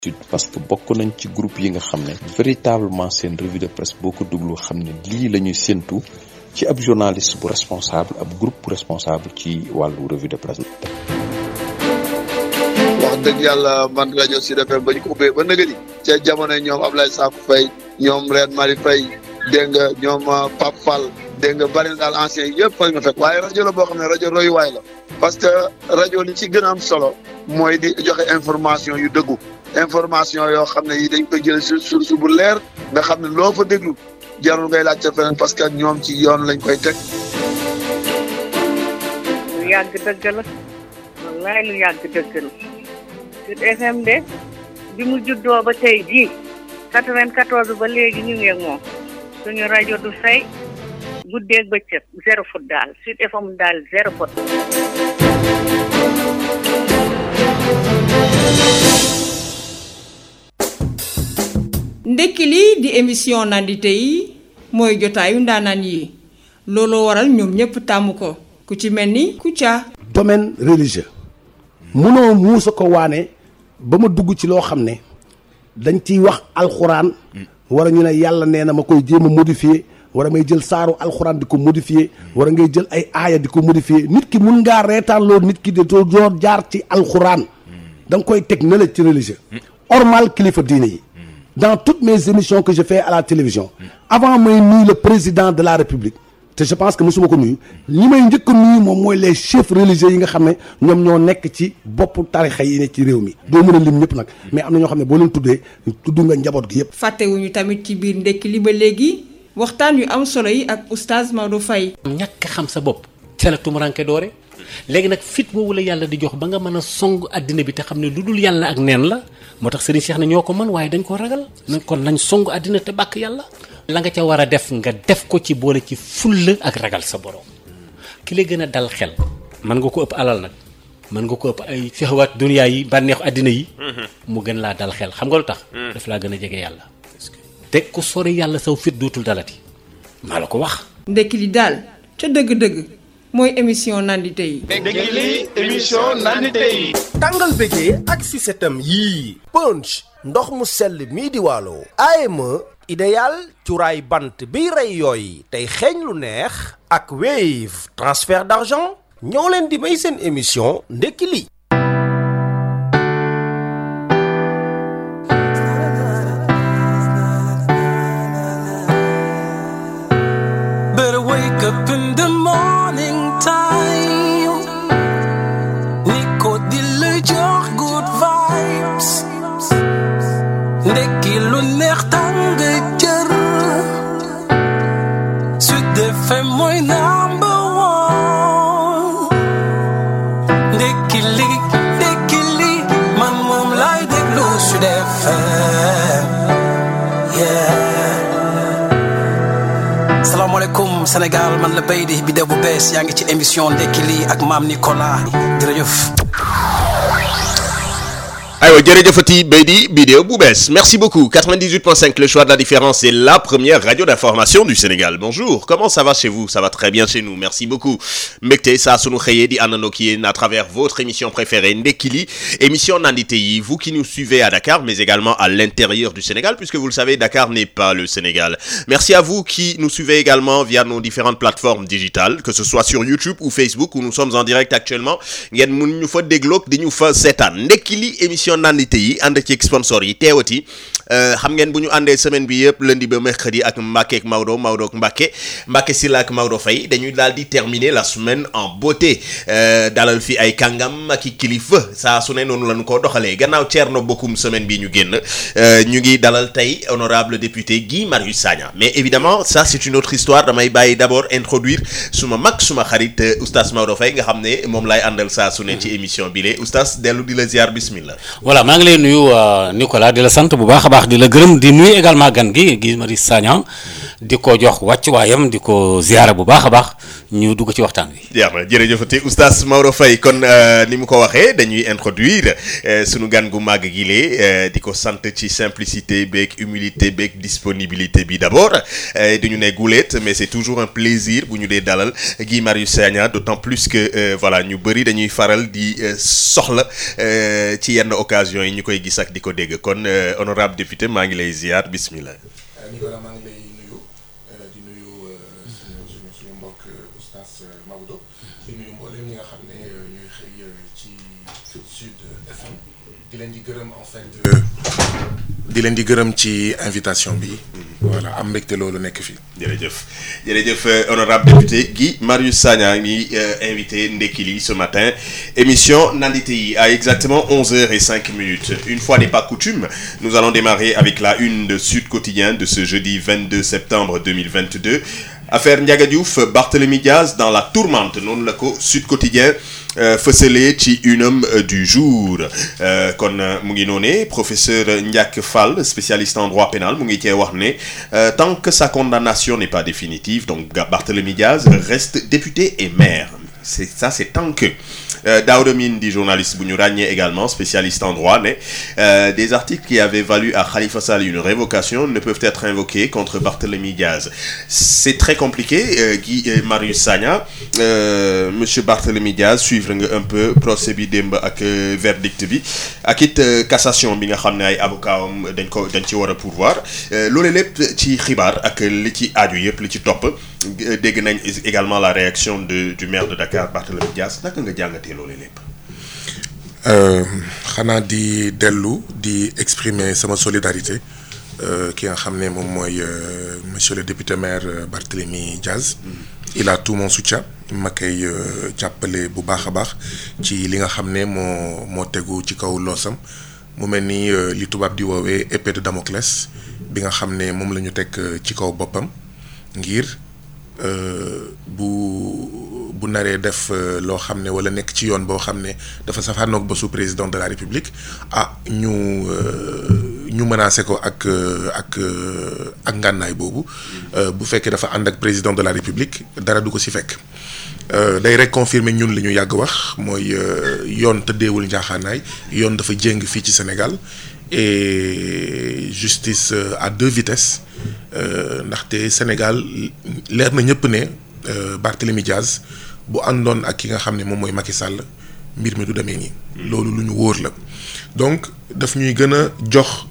parce que bokk nañ ci groupe yi nga xam ne véritablement seen revue de presse boo ko déglu xam ne lii la ñuy séntu ci ab journaliste bu responsable ab groupe bu responsable ci wàllu revue de presse wax dëgg yàlla man rajo Sud FM ba ñu ko ubbee ba nëgëri ca jamono ñoom Ablaye Sakho Faye ñoom Reine Marie Faye dégg nga ñoom Pape Fall dégg nga bari na daal ancien yi yëpp fa nga fekk waaye rajo la boo xam ne rajo royuwaay la parce que rajo li ci gën a am solo mooy di joxe information yu dëggu information yoo xam ne yi dañ koy jël sur source bu leer nga xam ne loo fa déglu jarul ngay laaj ca feneen parce que ñoom ci yoon lañ koy teg. lu yàgg dëgg la wallaay lu yàgg dëgg la Sud FM de bi mu juddoo ba tey jii 94 ba léegi ñu ngi ak moom suñu rajo du fay guddeeg bëccëg zéro foot daal Sud FM daal zéro foot. ndekki li di émission nandite yi mooy jotaayu ndaanaan yi looloo waral ñoom ñëpp tàmm ko ku ci mel ni Kouthia. domaine religieux munoo muusa ko waane ba ma dugg ci loo xam ne dañ ciy wax alxuraan wala ñu ne yàlla nee na ma koy jéem a modifier wala may jël saaru alxuraan di ko modifier wala ngay jël ay aaya di ko modifier nit ki mun ngaa reetaan loolu nit ki de doo doo jaar ci alxuraan da nga koy teg ne la ci religieux ormal kilifa diine yi dans toutes mes émissions que je fais à la télévision avant may nuyu le président de la république te je pense que mosuma ko nuyu li may njëkk a nuyu moom mooy les chefs religieux yi nga xam ne ñoom ñoo nekk ci boppu tarixa yi ne ci réew mi doo mën a lim ñëpp nag mais am na ñoo xam ne boo leen tuddee tudd nga njaboot gi yëpp fàttewuñu tamit ci biir ndekki li ba léegi waxtaan yu am solo yi ak oustaz Maodo Faye ñàkk xam sa bopp ca la tumuranke doore léegi nag fit boobu la yàlla di jox ba nga mën a song àddina bi te xam ne lu dul yàlla ak neen la moo tax Serigne Cheikh ne ñoo ko mën waaye dañ ko ragal kon nañ song àddina te bàkk yàlla la nga ca war a def nga def ko ci boole ci fulla ak ragal sa borom ki la gën a dal xel mën nga ko ëpp alal nag mën nga ko ëpp ay fexewaat duniyaa yi bànneexu àddina yi mu gën laa dal xel xam nga lu tax daf laa gën a jege yàlla te ku sori yàlla saw fit dootul dalati maa la ko wax ndekki li daal ca dëgg-dëgg mooy émission nandite yi ndekki li émission nandite yi tàngal bégee ak si setam yii punch ndox mu sell mii di waalo AME idéal cuuraay bant biy rey yooy tey xeeñ lu neex ak Wave transfert d'argent ñoo leen di may seen émission ndekki li Better wake up in the morning time. Nico di la jox good vibes. Ndekki lu neex tàng jër. Sud FM mooy number one. Ndekki li, ndekki li, man moom laay déglu Sud FM. Yeah. salaamaaleykum Sénégal man la Beydi bi de bu bees yaa ngi ci émission ndekki lii ak maam Nicolas jërëjëf. aywa jërëjëfati Beydi vidéo bu bees merci beaucoup 98.5 le choix de la différence c'est la première radio d'information du Sénégal bonjour comment ça va chez vous ça va très bien chez nous merci beaucoup mbégte saa sunu xëyee di àndandoo ak yéen à travers votre émission préférée Ndekki li émission nandite yi vous qui nous suivez à Dakar mais également à l'intérieur du Sénégal puisque vous le savez Dakar n'est pas le Sénégal merci à vous qui nous suivez également via nos différentes plateformes digitales que ce soit sur YouTube ou Facebook où nous sommes en direct actuellement ngeen mun ñu fa dégloog di ñu fa seetaan Ndekki li émission nandite yi ànd ci sponsor yi teewati xam ngeen bu ñu àndee semaine bi yëpp lundi ba mercredi ak Mbacke ak Maodo Maodo ak Mbacke Mbacke Sylla ak Maodo Faye dañuy daal di terminer la semaine en beauté dalal fi ay kàngam ak i kilifa saa su ne noonu la ñu ko doxalee gannaaw Thierno Bocoum semaine bi ñu génn ñu ngi dalal tey honorable député Guy Marius Sagna mais évidemment ça c'est une autre histoire damay bàyyi d'abord introduire suma mag suma xarit oustaz Maodo Faye nga xam ne moom lay àndal saa su ne ci émission bi le oustaz dellu di la ziar bismillah voilà maa ngi lay nuyu Nicolas di la sant bu baax a baax baax di la gërëm di nuyu également gan gi Guy Marius Sagna di ko jox wàccuwaayam di ko ziyaara bu baax a baax ñu dugg ci waxtaan wi. jeex na jërëjëfati oustaz Maodo Faye kon ni mu ko waxee dañuy introduire sunu gan gu màgg gi lee di ko sant ci simplicité beeg humilité beeg disponibilité bi d'abord duñu ne guleet mais c'est toujours un plaisir bu ñu dee dalal Guy Marius Sagna d'autant plus que voilà ñu bëri dañuy faral di soxla ci yenn occasion yi ñu koy gis ak di ko dégg kon honorable député maa ngi lay ziar bismillah Nicolas maa ngi lay nuyu di nuyu suñu suñu suñu mbokk oustaz Maodo di nuyu mboolem ñi nga xam ne ñooy xëy ci Sud FM di leen di gërëm en fait. di leen di gërëm ci invitation bi. voilà am mbégte loolu nekk fii. jërëjëf jërëjëf honorable député Guy Marius Sagna ngi invité ndekki li ce matin émission nandite yi à exactement 11h05 minutes une fois n'est pas coutume nous allons démarrer avec la une de Sud Quotidien de ce jeudi 22 septembre 2022 affaire Ndiaga Diouf Barthélémy Diaz dans la tourmente noonu la ko Sud Quotidien fësale ci unam du jour kon mu ngi noone professeur Ndiak Fall spécialiste en droit pénal mu ngi cee wax ne tant que sa condamnation n'est pas définitive donc Barthélémy Diaz reste député et maire c'est ça c'est tant que Daouda Mine di journaliste bu ñu ràññee également spécialiste en droit ne euh, des articles qui avaient valu à Khalifa Sall une révocation ne peuvent être invoqués contre Barthélémy Diaz c'est très compliqué euh, Guy Marius Sagna euh, monsieur Barthélémy Diaz suivre nga un peu procès bi démb ak verdict bi ak it cassation bi nga xam ne ay avocat am dañ ko dañ ci war a pourvoir loolu lépp ci xibaar ak li ci aaju yëpp li ci topp dégg nañ également la réaction de du maire de Dakar Barthélémy Diaz naka nga jàngatee loolu lépp. xanaa di dellu di exprimer sama solidarité ki nga xam ne moom mooy monsieur le député maire Barthélémy Diaz. il a tout mon soutien ma koy jàppale bu baax a baax ci li nga xam ne moo moo tegu ci kaw loosam mu mel ni li tubaab di woowee épée de Damoclès bi nga xam ne moom la ñu teg ci kaw boppam ngir. bu bu naree def loo xam ne wala nekk ci yoon boo xam ne dafa safaanoog ba su président de la république ah ñu ñu menacé ko ak ak ak ngànnaay boobu bu fekkee dafa ànd ak président de la république dara du ko ci fekk day rek confirmer ñun li ñu yàgg wax mooy yoon tëddeewul njaaxaanaay yoon dafa jéng fii ci Sénégal et justice à deux vitesses ndaxte Sénégal leer na ñëpp ne Barthélémy Diaz bu àndoon ak ki nga xam ne moom mooy Macky Sall mbir mi du demee nii. loolu lu ñu wóor la donc daf ñuy gën a jox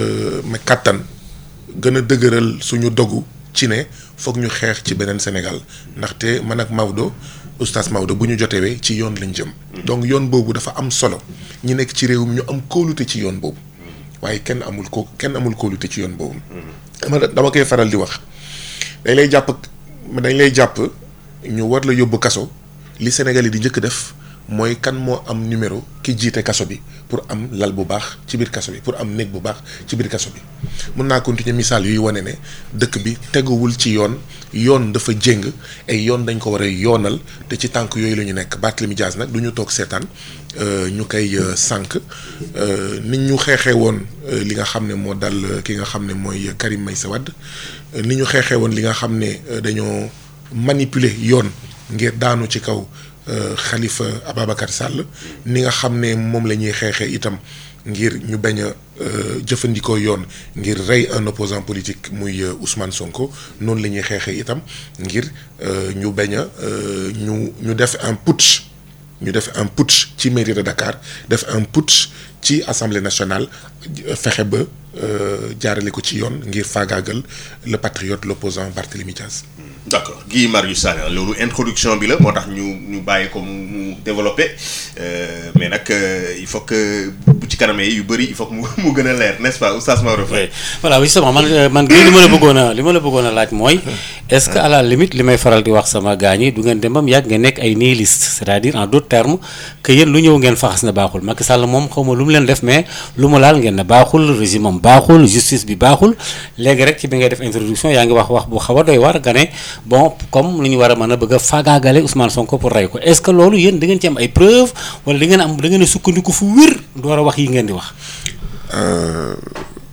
ma kàttan gën a dëgëral suñu dogu ci ne foog ñu xeex ci beneen Sénégal ndaxte man ak Maodo oustaz Maodo bu ñu jotewee ci yoon lañ jëm. donc yoon boobu dafa am solo ñi nekk ci réew mi ñu am kóolute ci yoon boobu. waaye kenn amul ko kenn amul kóolute ci yoon boobu. dama dama koy faral di wax dañ lay jàpp dañ lay jàpp ñu war la yóbbu kaso li Sénégal yi di njëkk def mooy kan moo am numéro ki jiite kaso bi pour am lal bu baax ci biir kaso bi pour am néeg bu baax ci biir kaso bi. mun naa continuer misaal yuy wane ne dëkk bi teguwul ci yoon yoon dafa jéng ay yoon dañ ko war a yoonal te ci tànk yooyu la ñu nekk Barthélémy Diaz nag du ñu toog seetaan. ñu koy sànq nit ñu xeexee woon li nga xam ne moo dal ki nga xam ne mooy Karim Meïssa Wade ni ñu xeexee woon li nga xam ne dañoo manipuler yoon ngir daanu ci kaw Khalifa Ababacar Sall ni nga xam ne moom la ñuy xeexee itam ngir ñu bañ a jëfandikoo yoon ngir rey un opposant politique muy Ousmane Sonko noonu la ñuy xeexee itam ngir ñu bañ a ñu ñu def un putsch ñu def un putsch ci mairie de Dakar def un putsch ci assemblée nationale fexe ba jaarale ko ci yoon ngir faagaagal le patriote l'opposant Barthélémy Diaz. d'accord Guy Marius Sagna loolu introduction bi la moo tax ñu ñu bàyyi ko mu mu développé mais nag il faut que bu ci kanamee yu bëri il faut que mu mu gën a leer n'est-ce pas oustaz Maodo Faye. voilà justement man man Guy li ma la bëggoon a li ma la bëggoon a laaj mooy. est-ce que à la limite li may faral di wax sama gaañ yi du ngeen dem ba mu yàgg ngeen nekk ay nihiliste c'est-à-dire en d'autres termes que yéen lu ñëw ngeen faxas na baaxul Macky Sall moom xaw ma lu mu leen def mais lu mu laal ngeen ne baaxul régime am baaxul justice bi baaxul léegi rek ci bi ngay def introduction yaa ngi wax wax bu xaw a doy war nga ne bon comme lu ñu war a mën a bëgg a faagaagale Ousmane Sonko pour rey ko est-ce que loolu yéen da ngeen ci am ay preuves wala da ngeen am da ngeen a sukkandiku fu wér door a wax yi ngeen di wax.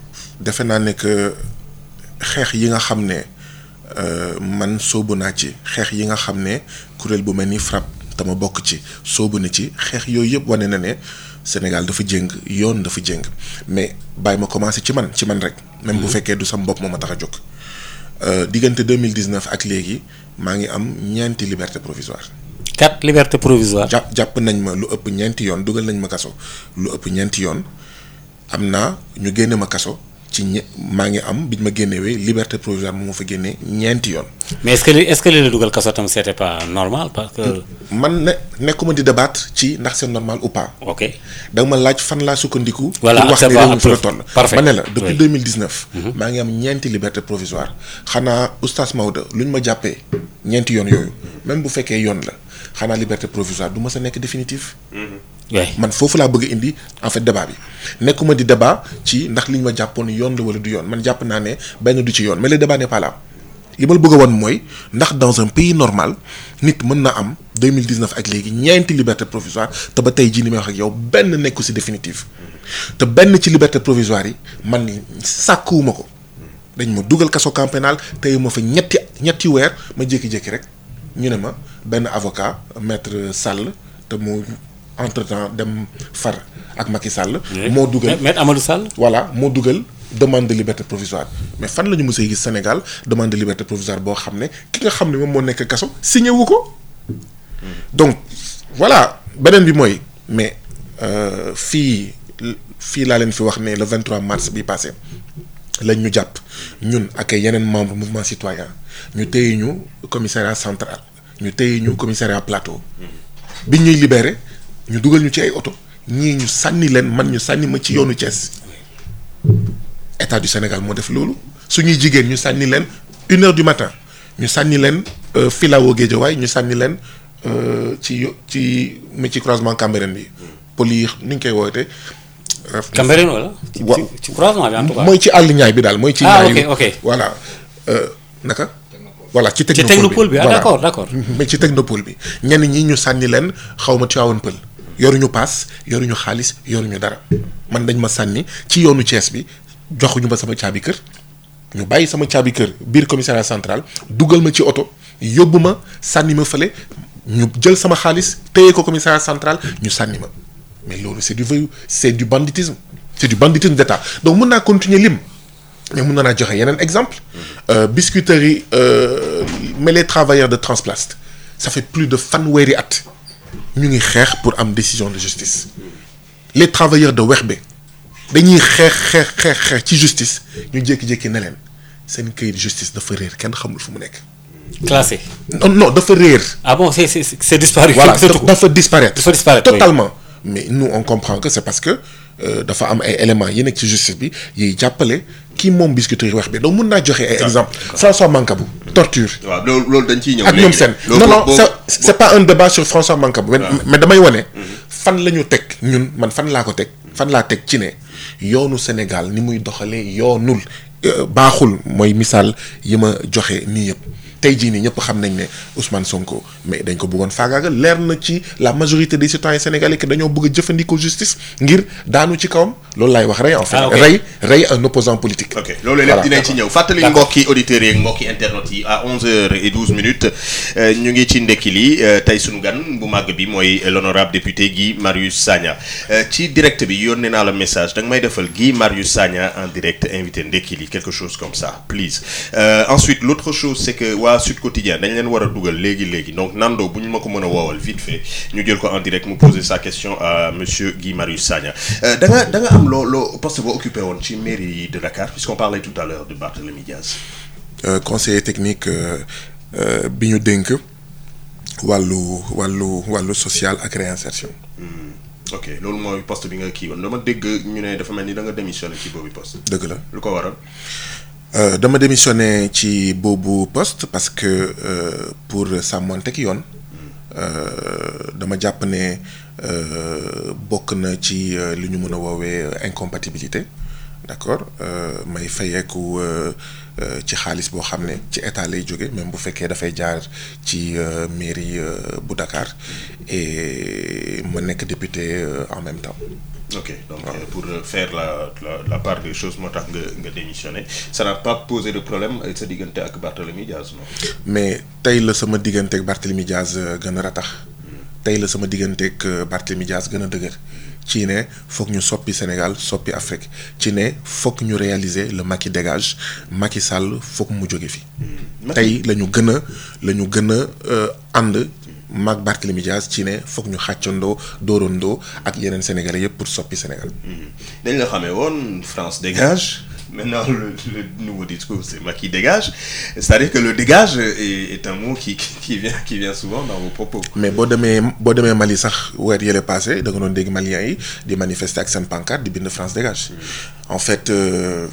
defe naa ne que xeex yi nga xam ne man soobu naa ci xeex yi nga xam ne kuréel bu mel ni FRAPP te ma bokk ci soobu na ci xeex yooyu yëpp wane na ne Sénégal dafa jéng yoon dafa jéng mais bàyyi ma commencé ci man ci man rek. même bu fekkee du sam bopp moo ma tax a jóg. diggante deux mille dix neuf ak léegi maa ngi am ñeenti liberté provisoire. quatre liberté provisoire. jàpp jàpp nañ ma lu ëpp ñeenti yoon dugal nañ ma kaso lu ëpp ñeenti yoon am naa ñu génne ma kaso ci ñe maa ngi am biñ ma génnewee liberté provisoire moo ma fa génnee ñeenti yoon. mais est-ce que li est-ce que li la dugal kaso tam c'était pas normal parce que. man ne nekkuma di débattre ci ndax c'est normal ou pas. ok da nga ma laaj fan laa sukkandiku. voilà pour wax ne réew mi fa la toll. parfait ma ne la depuis deux mille dix neuf. maa ngi am ñeenti liberté provisoire xanaa oustaz Maodo luñ ma jàppee ñeenti yoon yooyu même bu fekkee yoon la xanaa liberté provisoire du ma sa nekk définitive. man foofu laa bëgg a indi en fait débat bi nekkuma di débat ci ndax liñ ma jàppoon yoon la wala du yoon man jàpp naa ne benn du ci yoon mais le débat n'est pas là li ma la bëgg a wan mooy ndax dans un pays normal nit mën na am 2019 ak léegi ñeenti liberté provisoire te ba tey jii ni may wax ak yow benn nekku ci définitive te benn ci liberté provisoire yi man sàkkuwuma ko dañ ma dugal kaso camp pénal tey ma fa ñetti ñetti weer ma jékki-jékki rek ñu ne ma benn avocat maître Sall te mu entre temps dem far ak Macky Sall. moo dugal maître Amadou Sall. voilà moo dugal demande de liberté provisoire mais fan la ñu mës a gis Sénégal demande de liberté provisoire boo xam ne ki nga xam ne moom moo nekk kaso signé wu ko. donc voilà beneen bi mooy mais fii fii laa leen fi wax ne le 23 mars bi passé lañ ñu jàpp ñun ak yeneen membre mouvement citoyen ñu téye ñu commissariat central ñu téye ñu commissariat plateau biñ ñuy libéré. ñu dugal ñu ci ay oto ñii ñu sànni leen man ñu sànni ma ci yoonu Thiès état du Sénégal moo def loolu suñuy jigéen ñu sànni leen une heure du matin ñu sànni leen filao Guédiawaye ñu sànni leen ci yo ci mi ci croisement Cambérène bi poli ni ñu koy woowete Cambérène wala. ci ci croisement bi en tout cas. mooy ci àll ñaay bi daal mooy. ci ah ñaay ok ok voilà naka. voilà ci ci technopole bi ah d'accord d'accord. mais ci technopole bi ñenn ñi ñu sànni leen xaw ma Tivaouane Pël. yoruñu paas yoruñu xaalis yoruñu dara man dañ ma sànni ci yoonu Thiès bi joxuñu ma sama caabi kër ñu bàyyi sama caabi kër biir commissariat central dugal ma ci oto yóbbu ma sànni ma fële ñu jël sama xaalis téye ko commissariat central ñu sànni ma mais loolu c'est du voyou c'est du banditisme c'est du banditisme d'État donc mun naa continuer lim mais mun naa joxe yeneen exemple biscuiterie mais les travailleurs de Transplast ça fait plus de fanweeri at ñu ngi xeex pour am décision de justice les travailleurs de Wexbe dañuy xeex xeex xeex xeex ci justice ñu jékki-jékki ne leen seen këyit justice dafa réer kenn xamul fu mu nekk. classé. non non dafa réer. ah bon c'est c'est c'est disparu. voilà dafa disparaître. dafa disparaître totalement. mais nous on comprend que c'est parce que dafa am ay éléments yi nekk ci justice bi yiy jàppale kii moom biscuiterie wax bi donc mun naa joxe ay exemple François Mancabou torture waaw loolu loolu dañ ciy ñëw ak ñoom seen non non c'est c'est pas un débat sur François Mancabou mais damay wane fan la ñu teg ñun man fan laa ko teg fan laa teg ci ne yoonu Sénégal ni muy doxalee yoonul baaxul mooy misaal yi ma joxe nii yëpp tey jii nii ñëpp xam nañ ne Ousmane Sonko mais dañ ko bëggoon faagaagal leer na ci la majorité des citoyens sénégalais que dañoo bëgg a jëfandikoo justice ngir daanu ci kawam loolu laay wax rey en fait. rey rey un opposant politique. ok loolu lépp dinañ ci ñëw fàttali mbokki auditeurs yi ak mbokki internautes yi à 11h12 minutes ñu ngi ci ndekki li tey sunu gan bu màgg bi mooy l'honorable député Guy Marius Sagna ci direct bi yónnee naa la message danga may defal Guy Marius Sagna en direct invité ndekki li quelque chose comme ça please ensuite l'autre chose c'est que waa Sud Quotidien dañ leen war a dugal léegi léegi donc Nando bu ñu ma ko mën a woowal vite fait ñu jël ko en direct mu poser sa question à monsieur Guy Marius Sagna da nga da nga am loo loo poste boo occupé woon ci mairie de Dakar puisqu'on parlait tout à l'heure de Barthélémy Diaz conseiller technique bi ñu dénk wàllu wàllu wàllu social ak réinsertion ok loolu mooy poste bi nga kii woon dama dégg ñu ne dafa mel ni da nga démissionné ci boobu poste dëgg la lu ko waral Euh, dama démissionné ci boobu poste parce que euh, pour sàmmanteeg yoon dama jàpp ne bokk na ci li ñu mën a woowee incompatibilité d'accord euh, may fayeeku euh, euh, ci xaalis boo xam ne ci état lay jóge même bu fekkee dafay jaar ci euh, mairie euh, bu Dakar et ma nekk député euh, en même temps. ok donc euh, pour euh, faire la, la la part des choses moo tax nga nga démissionné ça n'a pas posé de problème avec sa diggante ak Barthélemy Diaz non. mais tey la sama digganteeg Barthélemy Diaz euh, gën a ratax tey la sama digganteeg euh, Barthélemy Diaz gën a dëgër ci ne foog ñu soppi Sénégal soppi Afrique ci ne foog ñu réaliser le Macky dégage Macky Sall foog mu jóge fi. tey la ñu gën a la ñu gën a euh, ànd maag Barthélemy Diaz ci ne foog ñu xàccandoo dóorandoo ak yeneen sénégalais yëpp pour soppi Sénégal. dañ la xamee woon France dégage maintenant le, le nouveau discours c'est Macky dégage c'est-à-dire que le dégage est, est un mot qui qui vient qui vient souvent dans vos propos. mais boo demee boo demee Mali sax weer yële passé da nga doon dégg Maliens yi di manifester ak seen pancarte di bind France dégage. en fait euh,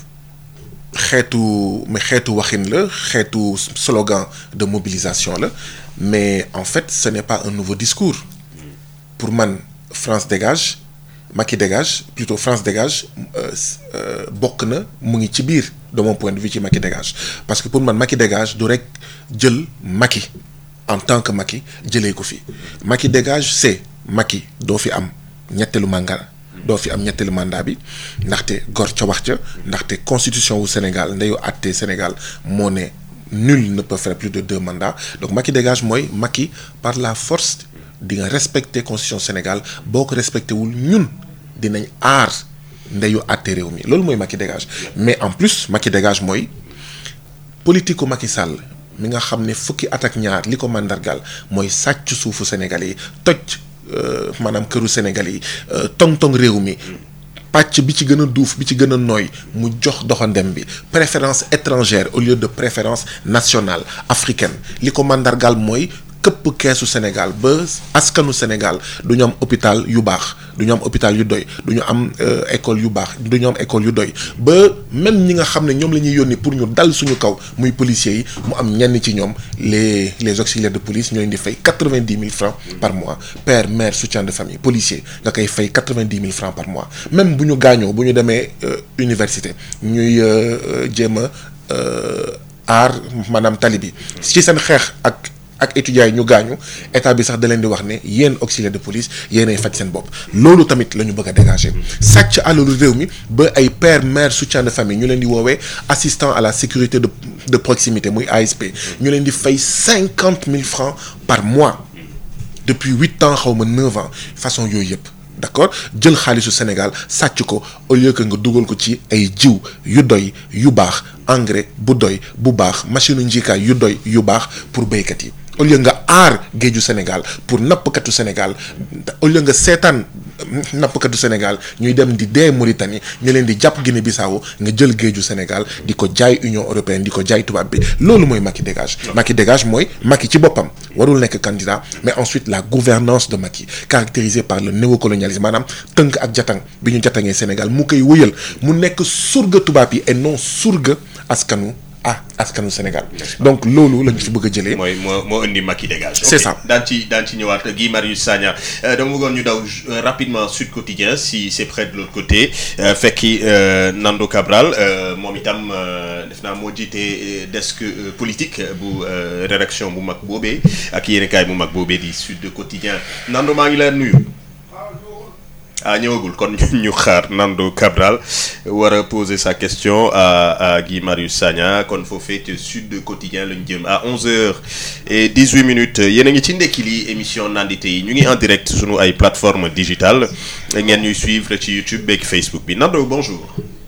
xeetu mais xeetu waxin la xeetu slogan de mobilisation la mais en fait ce n'est pas un nouveau discours pour man France dégage Macky dégage plutôt France dégage euh, euh, bokk na mu ngi ci biir de mon point de vue ci Macky dégage parce que pour man Macky dégage du rek jël Macky en tant que Macky jëlee ko fi Macky dégage c'est Macky doo fi am ñetteelu mandat doo fi am ñetteelu mandat bi ndaxte gor ca wax ca ndaxte constitution wu Sénégal ndeyu àtte Sénégal moo ne nul ne peut faire plus de deux mandats donc Macky dégage mooy Macky par la force di nga respecter constitution Sénégal boo ko respecté wul ñun dinañ aar ndeyu àtte réew mi loolu mooy Macky dégage mais en plus Macky dégage mooy politique ku Macky Sall mi nga xam ne fukki at ak ñaar li ko màndargaal mooy sàcc suufu Sénégal yi toj maanaam këru Sénégal yi tong-tong réew mi pàcc bi ci gën a duuf bi ci gën a nooy mu jox doxandem bi préférence étrangère au lieu de préférence nationale africaine li ko màndargaal mooy këpp keesu Sénégal ba askanu Sénégal du ñu am hôpital yu baax du ñu am hôpital yu doy du ñu am école yu baax du ñu am école yu doy ba même ñi nga xam ne ñoom la ñuy yónni pour ñu dal suñu kaw muy policiers yi mu am ñenn ci ñoom les les auxiliaires de police ñoo leen di fay quatre-vingt-dix mille francs par mois père mère soutien de famille policier nga koy fay quatre-vingt-dix mille francs par mois même bu ñu gaañoo bu ñu demee université ñuy jéem a aar maanaam tali bi ci seen xeex ak. ak étudiants yi ñu gaañu état bi sax da leen di wax ne yéen auxiliaire de police yéenay faj seen bopp loolu tamit la ñu bëgg a dégager sàcc alalu réew mi ba ay père mère soutien de famille ñu leen di woowee assistant à la sécurité de de proximité muy ASP ñu leen di fay cinquante mille francs par mois depuis huit ans xaw ma neuf ans façon yooyu yëpp d'accord jël xaalisu Sénégal sàcc ko au lieu que nga dugal ko ci ay jiw yu doy yu baax engrais bu doy bu baax machine njiikaay yu doy yu baax pour béykat yi au lieu nga aar géeju Sénégal pour nappkatu Sénégal au lieu nga seetaan nappkatu Sénégal ñuy dem di dee Mauritanie ñu leen di jàpp Guinée Bissau nga jël géeju Sénégal di ko jaay Union européenne di ko jaay tubaab bi loolu mooy Macky dégage Macky dégage mooy Macky ci boppam warul nekk candidat mais ensuite la gouvernance de Macky caractérisée par le néocolonialisme maanaam tënk ak jatang bi ñu jatangee Sénégal mu koy wëyal mu nekk surga tubaab yi et non surga askanu ah askanu Sénégal donc loolu la ñu fi bëgg a jëlee. mooy moo moo indi Macky dégage. c'est ça daan ci daan ci ñëwaat Guy Marius Sagna dama bëggoon ñu daw rapidement Sud Quotidien si c'est près de l'autre côté fekki Nando Cabral moom itam def naa moo jiite desk politique bu rédaction bu mag boobee ak yéenekaay bu mag boobee di Sud Quotidien Nando maa ngi la nuyu. ah ñëwagul kon ñu xaar Nando Cabral war a poser sa question à à Guy Marius Sagna kon foofee ci Sud Quotidien lañu jëm à 11h et 18 minutes yéen a ngi ci ndekki li émission nandite yi ñu ngi en direct sunu ay plateformes digitales ngeen ñuy suivre ci YouTube beeg Facebook bi Nando bonjour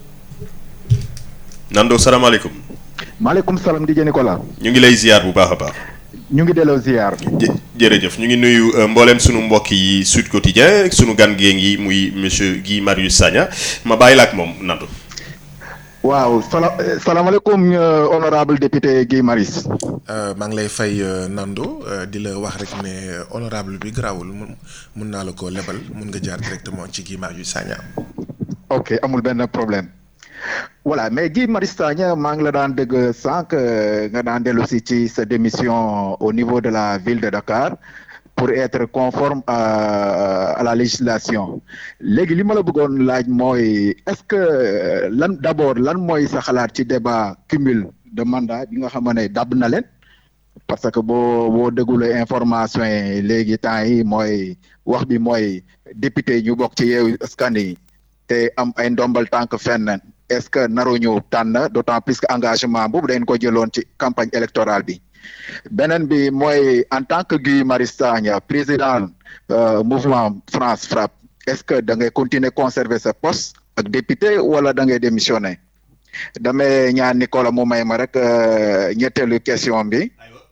Nando salaamaaleykum. maaleykum salaam DJ Nicolas. ñu ngi lay ziar bu baax a baax. ñu ngi delloo ziar. jërëjëf ñu ngi nuyu mboolem sunu mbokk yi Sud Quotidien sunu gan gee ngi muy monsieur Guy Marius Sagna ma bàyyi la ak moom Nando. waaw sala salaamaaleykum honorable député Guy Marius. maa ngi lay fay Nando di la wax rek ne honorable bi garaawul mun mun naa la ko lebal mun nga jaar directement ci Guy Marius Sagna. ok amul benn problème. voilà mais Guy Marius Sagna maa ngi la daan dëgg sànq nga daan dellu si ci sa démission au niveau de la ville de Dakar pour être conforme à, à la législation léegi li ma la bëggoon laaj mooy est-ce que lan d'abord lan mooy sa xalaat ci débat cumul de mandat bi nga xam ne dab na leen parce que boo boo déglulee information yi léegi temps yi mooy wax bi mooy député ñu bokk ci yeewu askan yi te am ay ndombal tànk fenn est-ce que naruñu tànn d'autant plus que engagement boobu dañ ko jëloon ci campagne électorale bi beneen bi mooy en tant que Guy Marius Sagna président mouvement France Frappe est-ce que da ngay continuer conserver sa poste ak député wala da ngay démissionner damay ñaan Nicolas mu may ma rek ñetteelu question bi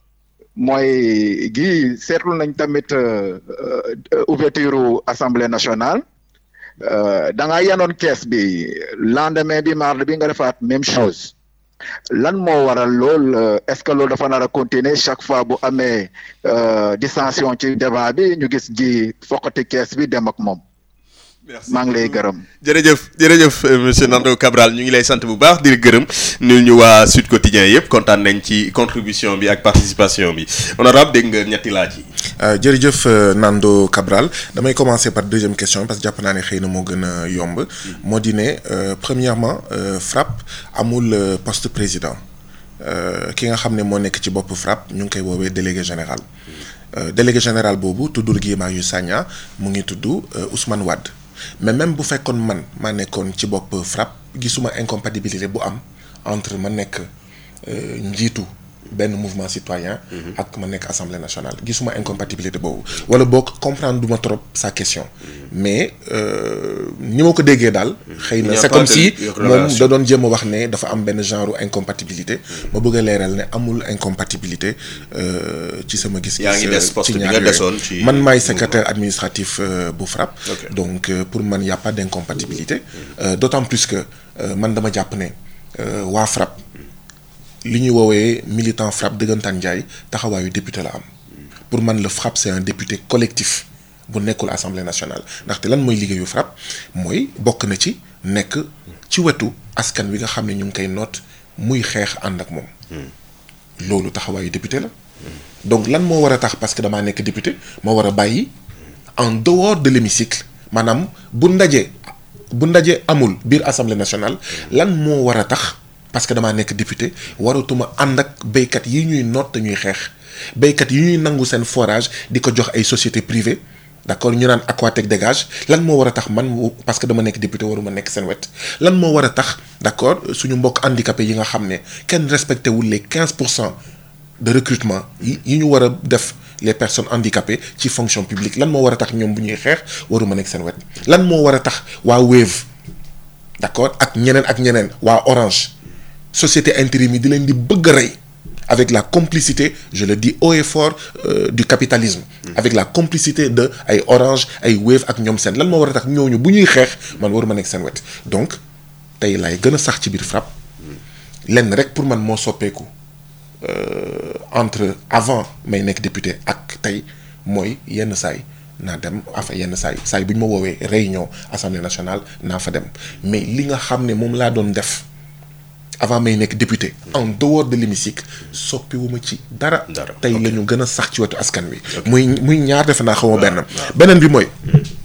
mooy gi seetlu nañ tamit ouverture assemblée nationale da nga yanoon kees bi lendemain bi mardi bi nga defaat même chose lan moo waral lool est-ce que loolu dafa nar a continuer chaque fois bu amee dissension ci débat bi ñu gis ji foqati kees bi dem ak moom. maa ngi lay gërëm. jërëjëf jërëjëf monsieur Nando Cabral ñu ngi lay sant bu baax di gërëm nul ñu waa Sud Quotidien yëpp kontaan nañ ci contribution bi ak participation bi honorable dégg nga ñetti laaj yi. jërëjëf Nando Cabral damay commencer par deuxième question parce que jàpp naa ne xëy na moo gën a yomb moo di ne premièrement FRAPP amul poste président ki nga xam ne moo nekk ci bopp FRAPP ñu ngi koy woowee délégué général délégué général boobu tuddul Guy Marius Sagna mu ngi tudd Ousmane Wade. mais même bu fekkoon man maa nekkoon ci bopp FRAPP gisuma incompatibilité bu am entre ma nekk njiitu benn mouvement citoyen ak ma nekk assemblée nationale gisuma incompatibilité boobu wala boog comprendre duma trop sa question mais ni ma ko déggee daal xëy na c'est comme si moom da doon jéem a wax ne dafa am benn genre incompatibilité ma bëgg a leeral ne amul incompatibilité ci sama gis-gis yaa ngi des poste bi nga desoon ci man maay secrétaire administratif bu FRAPP donc pour man y a pas d'incompatibilité d'autant plus que man dama jàpp ne waa FRAPP li ñuy woowee militant FRAPP dëggantaan Njaay taxawaayu député la am pour man le FRAPP c'est un député collectif bu nekkul assemblée nationale ndaxte lan mooy liggéeyu FRAPP mooy bokk na ci nekk ci wetu askan wi nga xam ne ñu ngi koy noot muy xeex ànd ak moom loolu taxawaayu député la donc lan moo war a tax parce que damaa nekk député moo war a bàyyi en dehors de l'hémicycle maanaam bu ndaje bu ndaje amul biir assemblée nationale lan moo war a tax parce que damaa nekk député waratuma ànd ak béykat yi ñuy noot te ñuy xeex béykat yi ñuy nangu seen forage di ko jox ay sociétés privées d'accord ñu naan Aquatech dégage lan moo war a tax man parce que dama nekk député waruma nekk seen wet lan moo war a tax d'accord suñu mbokk handicapés yi nga xam ne kenn respecté wul les 15 pour cent de recrutement yi yi ñu war a def les personnes handicapées ci fonction publique lan moo war a tax ñoom bu ñuy xeex waruma nekk seen wet lan moo war a tax waa Wave d'accord ak ñeneen ak ñeneen waa Orange société intérim yi di leen di bëgg a rey avec la complicité je le dis haut et fort euh, du capitalisme avec la complicité de ay Orange ay Wave ak ñoom seen lan moo war a tax ñooñu bu ñuy xeex man waruma nekk seen wet donc tey lay gën a sax ci biir FRAPP lenn rek pour man moo soppeeku entre avant may nekk député ak tey mooy yenn saay naa dem enfin yenn saay saay bu ñu ma woowee réunion assemblée nationale naa fa dem mais li nga xam ne moom laa doon def avant may nekk député en dehors de l'hémicycle soppiwuma ci dara tey la ñu gën a sax ci wetu askan wi muy muy ñaar defe naa xawma benn beneen bi mooy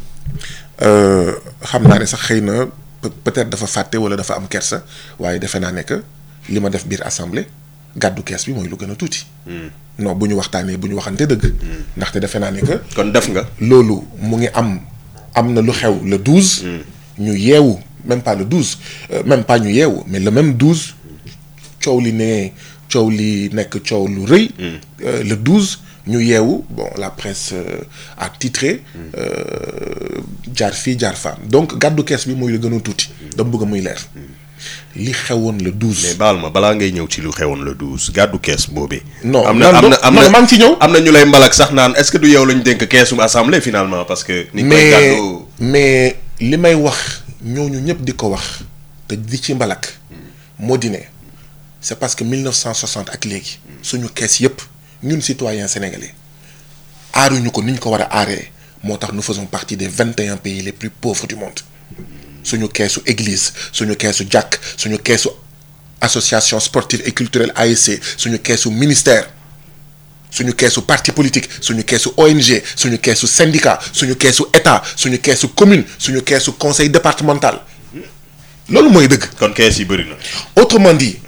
xam naa ne sax xëy na peut-être dafa fàtte wala dafa am kersa waaye defe naa ne que li ma def biir assemblée gàddu kees bi mooy lu gën a tuuti non bu ñu waxtaanee bu ñu waxante dëgg ndaxte defe naa ne que kon def nga loolu mu ngi am am na lu xew le 12 ñu yeewu même pas le 12 euh, même pas ñu yeewu mais le même 12 coow li ne coow li nekk coow lu rëy euh, le 12 ñu yeewu bon la presse euh, a titré jaar fii jaar fa donc gàddu kees bi mooy lu gën a tuuti dama bëgg muy leer li xewoon le 12. mais baal ma balaa ngay ñëw ci lu xewoon le 12 gàddu kees boobee. non am na am na am na maa ngi ci ñëw. am na ñu lay mbalak sax naan est-ce que du yow lañ dénk keesum assemblée finalement parce que. ni koy mais gàddu mais li may wax ñooñu ñëpp di ko wax te di ci mbalak moo di ne c'est parce que 1960 ak léegi suñu kees yëpp ñun citoyens sénégalais aaruñu ko ni ñu ko war a aaree moo tax nous faisons partie des 21 pays les plus pauvres du monde. suñu keesu église suñu keesu jàkk suñu keesu association sportive et culturelle ASC suñu keesu ministère suñu keesu parti politique suñu keesu ONG suñu keesu syndicat suñu keesu état suñu keesu commune suñu keesu conseil départemental loolu mooy dëgg. kon kees yi bëri na. autrement dit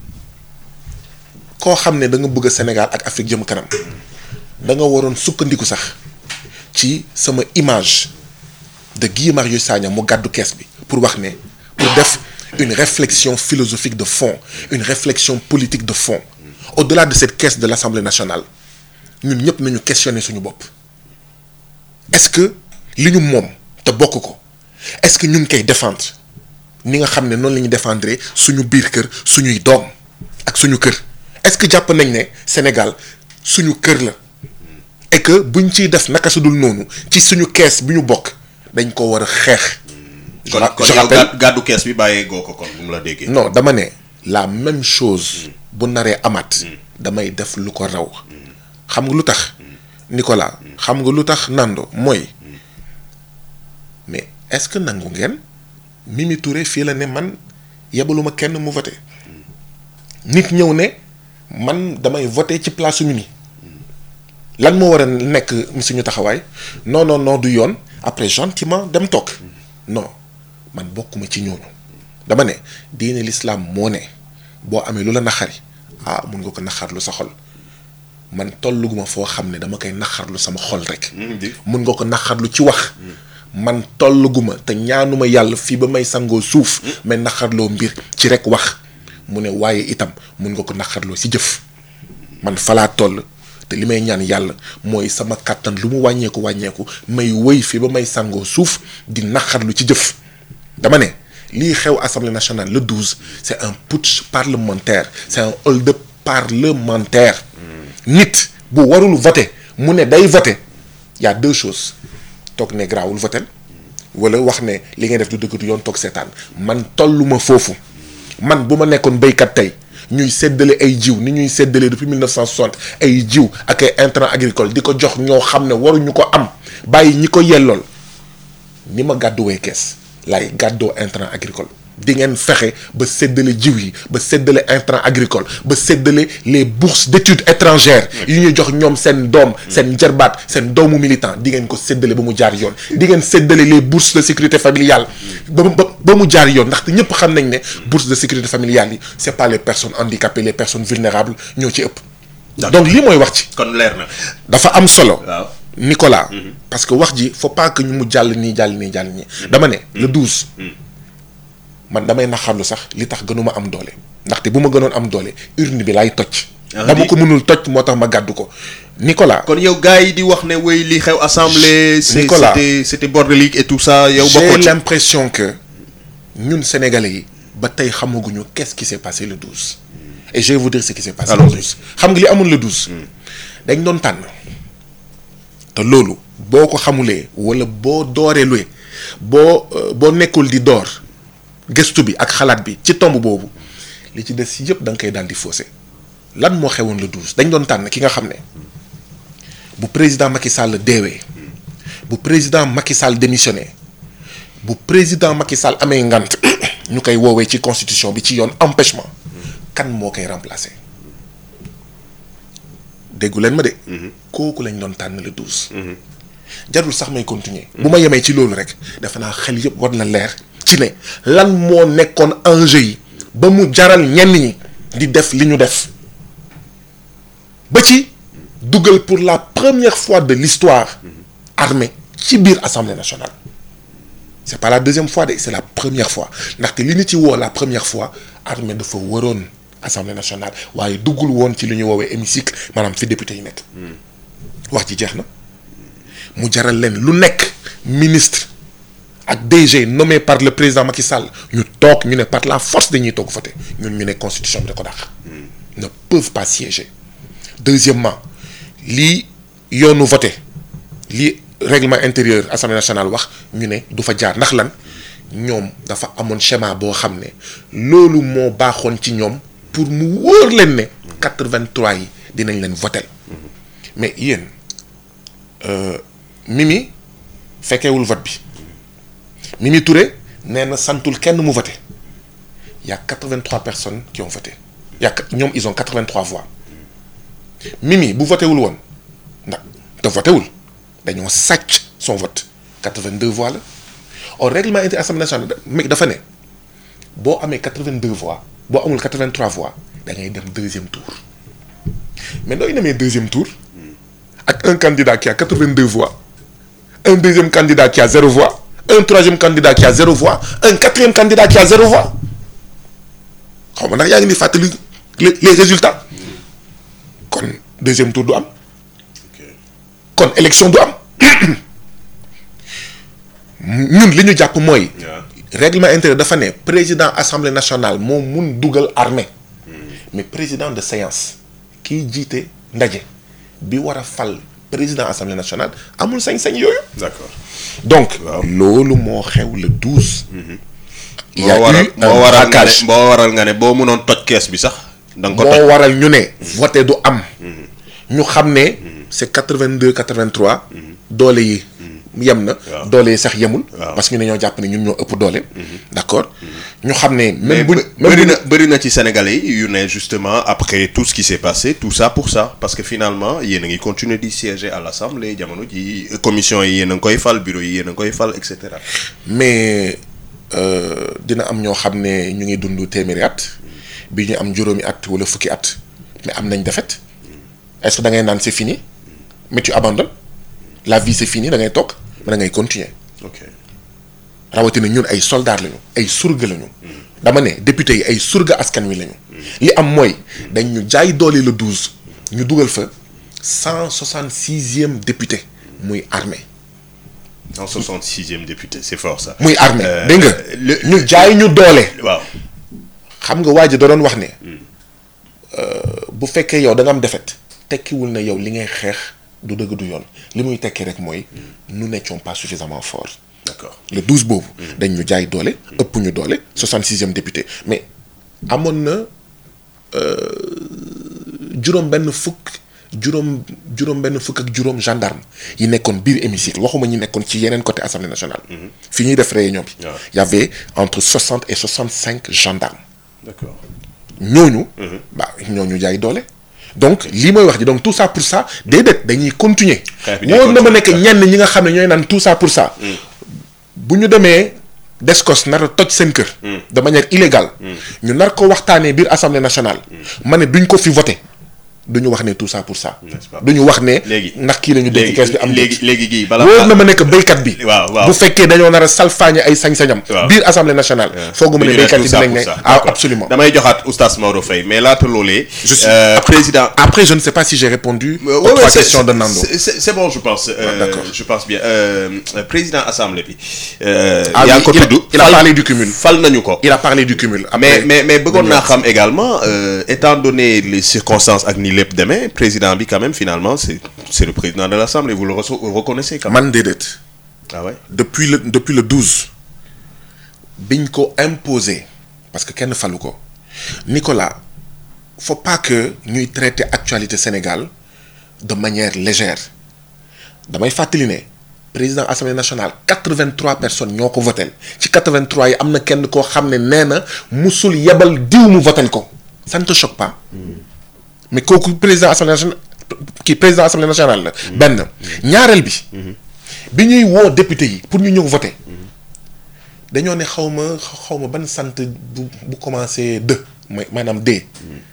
koo xam ne da nga bëgg Sénégal ak Afrique jëm kanam da nga waroon sukkandiku sax ci sama image de Guy Marius Sagna mu gàddu kees bi pour wax ne pour def une réflexion philosophique de fond une réflexion politique de fond au-delà de cette caisse de l'Assemblée nationale ñun ñëpp nañu questionner suñu bopp est-ce que li ñu moom te bokk ko est-ce que ñu ngi koy défendre ni nga xam ne noonu la ñuy défendre suñu biir kër suñuy doom ak suñu kër est-ce que jàpp nañ ne Sénégal suñu kër la et que buñ ciy def naka su dul noonu ci suñu kees bi ñu bokk dañ ko war a xeex. kon kon yow gàddu gàddu kees bi bàyyee goo ko kon bu mu la déggee. non dama ne la même chose bu naree amaat damay def lu ko raw xam nga lu tax Nicolas xam nga lu tax Nando mooy mais est-ce que nangu ngeen Mimi Touré fii la ne man yebaluma kenn mu voté nit ñëw ne man damay voté ci place su Mimi lan moo war a nekk suñu taxawaay non non non du yoon après gentiment dem toog non man bokkuma ci ñooñu dama ne diine l'islam moo ne boo amee lu la naxari ah mun nga ko naxarlu sa xol man tolluguma foo xam ne dama koy naxarlu sama xol rek. mun nga ko naxarlu ci wax. man tolluguma te ñaanuma yàlla fii ba may sangoo suuf. mais naxarloo mbir ci rek wax mu ne waaye itam mun nga ko naxarloo si jëf man falaa toll. te li may ñaan yàlla mooy sama kàttan lu mu wàññeeku wàññeeku may wëy fi ba may sangoo suuf di naqarlu ci jëf dama ne lii xew assemblée nationale le 12 c'est un putsch parlementaire c'est un hold-up parlementaire nit bu warul voter mu ne day voter y a deux choses toog ne grawul voter wala wax ne li ngay def du dëgg du yoon toog seetaan man tolluma foofu man bu ma nekkoon béykat tey ñuy séddale ay jiw ni ñuy séddale depuis 1960 ay jiw ak ay intrants agricoles di ko jox ñoo xam ne waruñu ko am bàyyi ñi ko yellool ni ma gàdduwee kees laay gàddoo intrant agricole di ngeen fexe ba séddale jiw yi ba séddale intrant agricole ba séddale les bourses d'études étrangères yu ñuy jox ñoom seen doom seen jarbaat seen doomu militant di ngeen ko séddale ba mu jaar yoon di ngeen séddale les bourses de sécurité familiale ba ba ba mu jaar yoon ndaxte ñëpp xam nañ ne bourse de sécurité familiale yi c'est pas les personnes handicapées les personnes vulnérables ñoo ci ëpp donc lii mooy wax ci kon leer na dafa am solo waaw Nicolas parce que wax ji faut pas que ñu mu jàll nii jàll nii jàll nii dama ne le 12 man damay naxarlu sax li tax gënuma am doole ndaxte bu ma gënoon am doole urne bi laay toj dama ko mënul toj moo tax ma gàddu ko Nicolas kon yow gars yi di wax ne wéy li xew assemblée c'est Nicolas. c'était c'était bordélique et tout ça yow j'ai bokkoo ci l'impression que ñun sénégalais yi ba tey xamaguñu qu'est-ce qui s'est passé le 12 et je vais vous dire ce qui s'est passé le Allons-y. 12 xam nga li amoon le 12 dañ doon tànn te loolu boo ko xamulee wala boo dooree luwe boo euh, boo nekkul di door gëstu bi ak xalaat bi ci tomb boobu li ci des yëpp da nga koy daal di faussé lan moo xewoon le 12 dañ doon tànn ki nga xam ne bu président Macky Sall deewee bu président Macky Sall démissionné bu président Macky Sall amee ngant ñu koy woowee ci constitution bi ci yoon empêchement kan moo koy remplacer déggu leen ma de. kooku lañ doon tànn le 12. jarul sax may continuer. bu ma yemee ci loolu rek defe naa xel yëpp war na leer ci ne lan moo nekkoon enjeu yi ba mu jaral ñenn ñi di def li ñu def ba ci dugal pour la première fois de l'histoire armée ci biir assemblée nationale. c'est pas la deuxième fois de c'est la première fois ndaxte li ñu ci woo la première fois armée dafa waroon assemblée nationale waaye duggul woon ci li ñu woowee hémicycle maanaam fi député yi nekk. wax ji jeex na mu jaral leen lu nekk ministre ak DG nommé par le président Macky Sall ñu toog ñu ne par la force dañuy toog voter ñun ñu ne constitution bi da ko dàq. ne peuvent pas siéger. deuxièmement lii yoonu voter lii règlement intérieur assemblée nationale wax ñu ne du fa jaar ndax lan ñoom dafa amoon schéma boo xam ne loolu moo baaxoon ci ñoom pour mu wóor leen ne 83 yi dinañ leen voter mais yéen euh, Mimi fekkeewul vote bi Mimi Touré nee na santul kenn mu voter y a 83 personnes qui ont voté y a ñoom ils ont 83 voix Mimi bu voté wul woon ndax te voté wul dañoo sàcc son vote 82 voix la au règlement intérieur assemblée nationale mais dafa ne boo amee 82 voix boo amul 83 voix da ngay dem deuxième tour mais nooy demee deuxième tour ak un candidat qui a 82 voix un deuxième candidat qui a zéro voix un troisième candidat qui a zéro voix un quatrième candidat qui a zéro voix xaw ma ndax yaa ngi ni fàttali les les résultats kon deuxième tour du am kon élection du am ñun li ñu jàpp mooy. règlement intérieur dafa ne président assemblée nationale moo mun dugal armée mais président de séance kiy jiite ndaje bi war a fal président assemblée nationale amul sañ-sañ yooyu. d'accord donc. loolu moo xew le douze. il y a moo waral eu moo un waral nga ne braquage. moo waral nga ne boo mënoon toj kees bi sax. da nga ko toj moo waral ñu ne. voté du am. ñu xam ne. c'est quatre-vingt-deux quatre-vingt-trois. doole yi yem na. doole yi sax yemul. parce que ñu ne ñoo jàpp ne ñun ñoo ëpp doole. d'accord ñu xam ne. mais même bu bë- bëri na bëri na ci sénégalais yi yu ne justement après tout ce qui s'est passé tout ça pour ça parce que finalement yéen a ngi continuer di siéger à l'assemblée jamono ji commission yi yéen a ngi koy fal bureau yi yéen a ngi koy fal et cetera. mais euh, dina am ñoo xam ne ñu ngi dund téeméeri at bi ñu am juróomi at wala fukki at mais am nañ defet est-ce que da ngay naan c'est fini mais tu abandonnes la vie c'est fini da ngay toog mais da ngay continuer ok rawatina ñun ay soldats lañu ay surga lañu dama ne député yi ay surga askan wi lañu li am mooy dañ ñu jaay doole le 12 ñu dugal fa 166e député muy armée en 66e député c'est fort ça. muy armée Euh, dégg nga le- ñu jaay ñu doole waaw xam nga waa ji da doon wax ne bu fekkee yow da nga am defet tekkiwul na yow li ngay xeex du dëgg du yoon li muy tekki rek mooy nous n'étions pas suffisamment forts d'accord le 12 boobu dañ ñu jaay doole ëpp ñu doole 66e député mais amoon na juróom benn fukk juróom juróom benn fukk ak juróom gendarme yi nekkoon biir hémicycle waxuma ñi nekkoon ci yeneen côté assemblée nationale fi ñuy def réunion bi waaw. y avait entre 60 et 65 gendarmes d'accord ñooñu bah ñooñu jaay doole donc lii mooy wax ji donc tout ça pour ça déedéet dañuy continuer Xeex bi day wóor na ma continuer. nekk ñenn ñi nga xam ne ñooy naan tout ça pour ça bu ñu demee descos nar a toj seen kër de manière illégale ñu nar ko waxtaanee biir assemblée nationale ma ne duñ ko fi voté duñu wax ne tout ça pour ça N'est-ce pas? duñu wax ne léegi ndax kii la ñu dégg kees bi am léegi léegi gii bala wóor na ma nekk béykat bi waaw waaw bu fekkee dañoo nar a salfaañe ay sañ-sañam Waaw. biir assemblée nationale fooguma ne Dañu ne béykat tout yi ça dinañ pour ne ça. ah D'accord. absolument damay joxaat oustaz Maodo Faye mais laata loolee. Je suis- euh, président. Après, je ne sais pas si j'ai répondu Euh, aux ouais, trois ouais, c'est- questions de Nando. c'est- C'est c'est bon, je pense. euh, d'accord. je pense bien. Euh, euh, président assemblée bi. Euh, Ah yaa oui, ngi ko il a- tudd. il a fal- parlé du cumul. fal nañu ko. Il a parlé du cumul. mais Après, mais mais bëggoon naa ñu xam également euh, étant donné les circonstances ak ni lépp demee président bi quand même finalement c'est c'est le président de l'assemblée vous le reço- vous le reconnaissez quand même. man déedéet ah ouais. depuis le depuis le 12 biñ ko imposé parce que kenn falu ko Nicolas faut pas que ñuy traiter actualité Sénégal de manière légère damay fàttali ne président assemblée nationale 83 personnes ñoo ko votel ci 83 yi am na kenn koo xam ne nee na musul yebal diw mu votel ko ça ne te choque pas mais kooku président assemblée nationale kii président assemblée nationale la benn ñaareel bi bi ñuy woo député yi pour ñu ñëw voter dañoo ne xaw ma xaw ma ban sant bu bu commencé de mooy maanaam D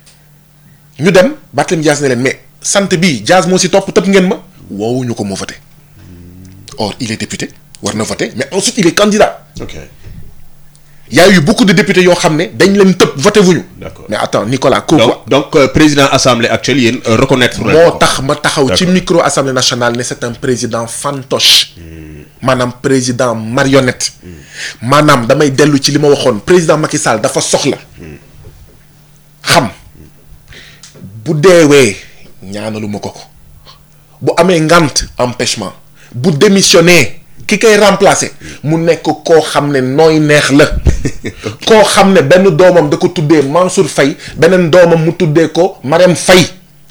ñu dem Barthélémy Dias ne leen mais sant bii Dias moo si topp tëb ngeen ma woowuñu ko moo voté or il est député war na voter mais ensuite il est candidat ok il y a eu beaucoup de députés yoo xam ne dañ leen tëb voté wuñu D'accord. mais attends Nicolas kooku donc donc euh, président assemblée actuelle yéen euh, reconnaître leen moo ko. tax ma taxaw ci D'accord. micro assemblée nationale ne c'est un président fantoche maanaam président marionnette maanaam damay dellu ci li ma waxoon président Macky Sall dafa soxla xam bu deewee ñaanaluma ko ko bu amee ngant empêchement bu démissionné ki koy remplacer mu nekk koo xam ne nooy neex la koo xam ne benn doomam da ko tuddee Mansour Faye beneen doomam mu tuddee ko Marème Faye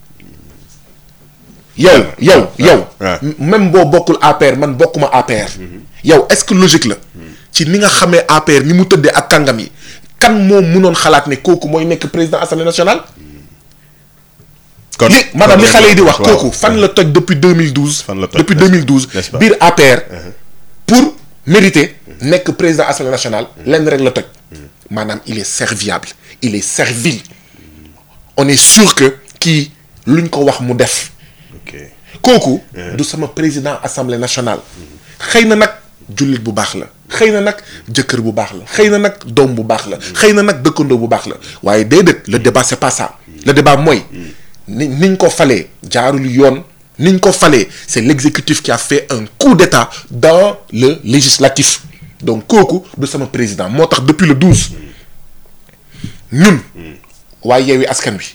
yow yow yow ouais. m- même boo bokkul APR man bokkuma APR yow est-ce que logique la ci ni nga xamee APR ni mu tëddee ak kàngam yi kan moo mënoon xalaat ne kooku mooy nekk président assemblée nationale kon li maanaam li xale yi di wax waaw. kooku fan la toj depuis 2012. Fan la toj, depuis n'est-ce- 2012 n'est-ce pas? biir APR. pour mériter nekk président assemblée nationale lenn rek la toj. maanaam il est serviable il est servile. on est sûr que kii luñ ko wax mu def. kooku. du sama président assemblée nationale. xëy na nag jullit bu baax la. xëy na nag jëkkër bu baax la. xëy na nag doom bu baax la. xëy na nag dëkkandoo bu baax la waaye déedéet le débat c'est pas ça. le débat mooy. ni niñ ko falee jaarul yoon niñ ko falee c'est l'exécutif qui a fait un coup d'état dans le législatif donc kooku du sama président moo tax depuis le 12 ñun waaye yeewi askan wi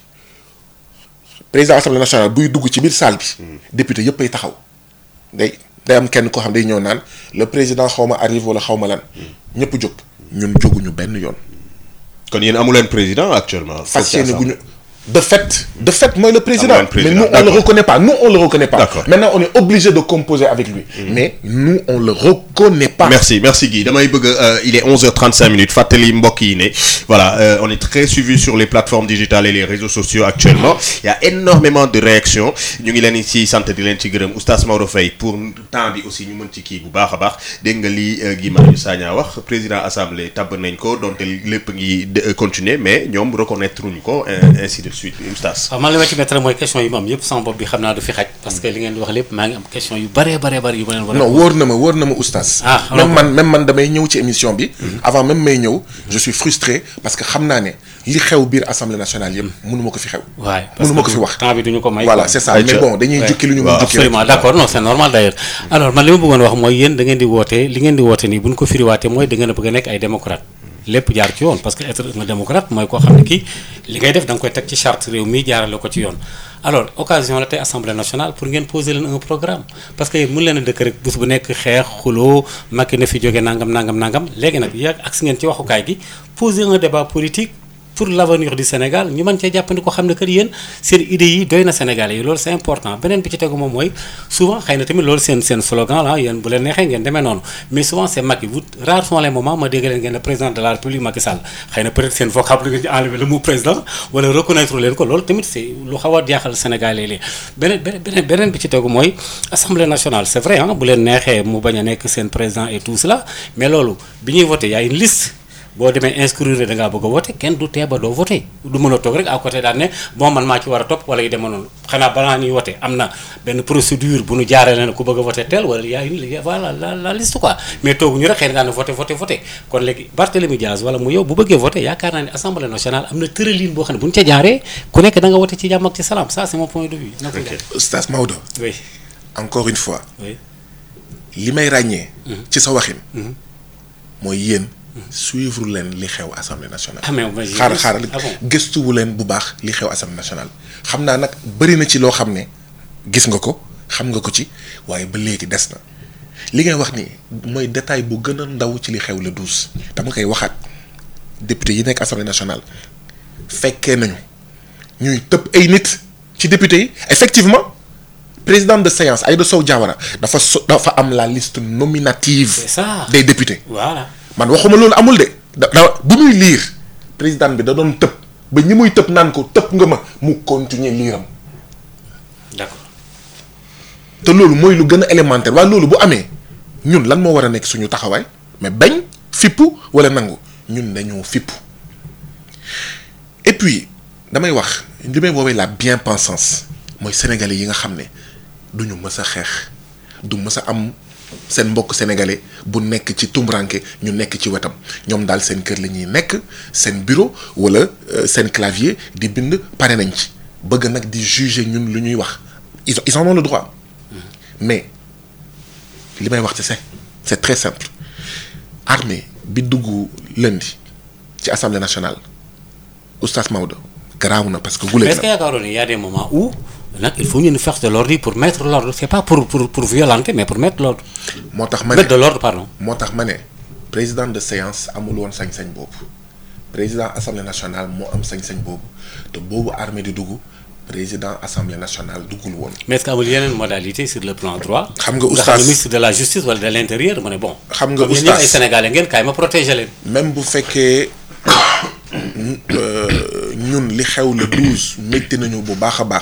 président assemblée nationale buy dugg ci biir salle bi député yëpp ay taxaw day day am kenn koo xam day ñëw naan le président xaw ma arrive wala xaw ma lan ñëpp jóg ñun jóguñu benn yoon kon yéen amu leen président actuellement. fas yéene gu ñu de fait de fait mooy le président Amu leen président, mais nous on le d'accord. reconnaît pas nous on le reconnaît pas D'accord. maintenant on est obligé de composer avec lui mais nous on le reconnaît pas merci merci Guy damay bëgg euh, il est 11h35 minutes fàttali mbokk yi ne voilà euh, on est très suivi sur les plateformes digitales et les réseaux sociaux actuellement il y a énormément de réactions ñu ngi leen ci sant di leen ci gërëm oustaz Maodo Faye pour temps bi aussi ñu mën ci kii bu baax a baax dégg nga li euh, Guy Marius Sagna wax président assemblée tabb nañ ko donte lépp ngi de- euh, continuer mais ñoom reconnaître uñ ko euh, ainsi de suite oustaz. waaw man li ma ci mettre mooy question yi ma am yëpp sama bopp bi xam naa du fi xaj parce que li ngeen di wax lépp maa ngi am question yu bëree bëree bëri yu ma leen war a non wóor na ma wóor na ma oustaz Ah, alors même man même man damay ñëw ci émission bi avant même may ñëw je suis frustré parce que xam naa ne li xew biir assemblée nationale yëpp mënu ma ko fi xew waay mënu ma ko fi wax temps bi duñu ko may voilà quoi. c'est ça mais bon dañuy Ouais. jukki lu ñu mën waaw jukki absolument rek. d'accord non c'est normal d'ailleurs alors man li ma bëggoon wax mooy yéen da ngeen di woote li ngeen di woote nii bu ñu ko firiwaatee mooy da ngeen a bëgg a nekk ay démocrate lépp jaar ci yoon parce que être un démocrate mooy koo xam ne kii li ngay def da nga koy teg ci charte réew mi jaarale ko ci yoon alors occasion la tey assemblée nationale pour ngeen poser leen un programme parce que yéen mun leen a dëkk rek bés bu nekk xeex xuloo Macky na fi jóge nangam nangam nangam léegi nag yàgg ak si ngeen ci waxukaay gi poser un débat politique pour l'avenir du Sénégal ñu mën cee jàppandi ko xam ne que yéen seen idées yi doy na Sénégalais yi loolu c'est important beneen bi ci tegu moom mooy souvent xëy na tamit loolu seen seen slogan la yéen bu leen neexee ngeen demee noonu mais souvent c'est Macky vous rares sont les moments ma dégg leen ngeen ne président de la République Macky Sall xëy na peut-être seen vocable nga ci enlever le mot président wala reconnaître leen ko loolu tamit c'est lu xaw a jaaxal Sénégalais yi beneen beneen beneen bi ci tegu mooy Assemblée nationale c'est vrai ah bu leen neexee mu bañ a nekk seen président et tout cela mais loolu bi ñuy voté y a une liste boo demee inscrire da ngaa bëgg a voté kenn du tee ba doo voté du mën a toog rek à côté daal ne bon man maa ci war a topp wala yu demee noonu xanaa balaa ñuy voté am na benn procédure bu nu jaaree leen ku bëgg a voté tel wala y a une voilà la la liste quoi mais tooguñu rek xëy na daan voté voté voté kon léegi Barthélémy Diaz wala mu yow bu bëggee voté yaakaar naa ne assemblée nationale am na tërëlin boo xam ne bu ñu ca jaaree ku nekk da nga voté ci jàmm ak ci salaam ça c'est mon point de vue. na ko jàpp. Oustaz Maodo oui encore une fois oui. li may ràññee ci sa waxin mooy yéen suivre leen li xew assemblée nationale Ah, mais moi, j'ai xaar vu- xaar ah bon gëstuwu leen bu baax li xew assemblée nationale xam naa nag bëri na ci loo xam ne gis nga ko xam nga ko ci waaye ba léegi des na li ngay wax ni mooy détail bu gën a ndaw ci li xew le douze dama koy waxaat député yi nekk assemblée nationale fekkee nañu ñuy tëb ay nit ci député yi effectivement président de séance Aïda Sow Diawara dafa so dafa am la liste nominative C'est ça. des députés voilà. man waxuma loolu amul de da da bu muy liir président bi da doon tëb ba ñi muy tëb naan ko tëb nga ma mu continuer liiram d'accord te loolu mooy lu gën a élémentaire waaye loolu bu amee ñun lan moo war a nekk suñu taxawaay mais bañ fippu wala nangu ñun dañoo fippu et puis damay wax li may woowee la bien-pensance mooy sénégalais yi nga xam ne du ñu mës a xeex du mës a am seen mbokk sénégalais bu nekk ci tumranke ñu nekk ci wetam ñoom daal seen kër la ñuy nekk seen bureau wala euh, seen clavier di bind pare nañ ci bëgg nag di juger ñun lu ñuy wax ils ils en ont le droit mais li may wax ci c'est c'est très simple armée bi dugg lundi ci assemblée nationale oustaz Maodo garaaw na parce que. mais gulee est-ce que yaakaaroon ne y a des moments où nag il faut ñu une force de l'ordre yi pour mettre l'ordre c'est pas pour pour pour violenter mais pour mettre l'ordre moo tax ma ne mettre de l'ordre pardon moo tax ma ne président de séance amul woon sañ-sañ boobu président assemblée nationale moo am sañ-sañ boobu te boobu armée di dugg président assemblée nationale duggul woon. mais est-ce que amul yeneen modalité sur le plan droit xam nga nga xam oustaz ne ministre de la justice wala de l'intérieur mu ne bon xam nga comme yéen ñëpp ay oustaz sénégalais ngeen kaay ma protéger leen même bu fekkee euh, ñun li xew le douze métti nañu bu baax a baax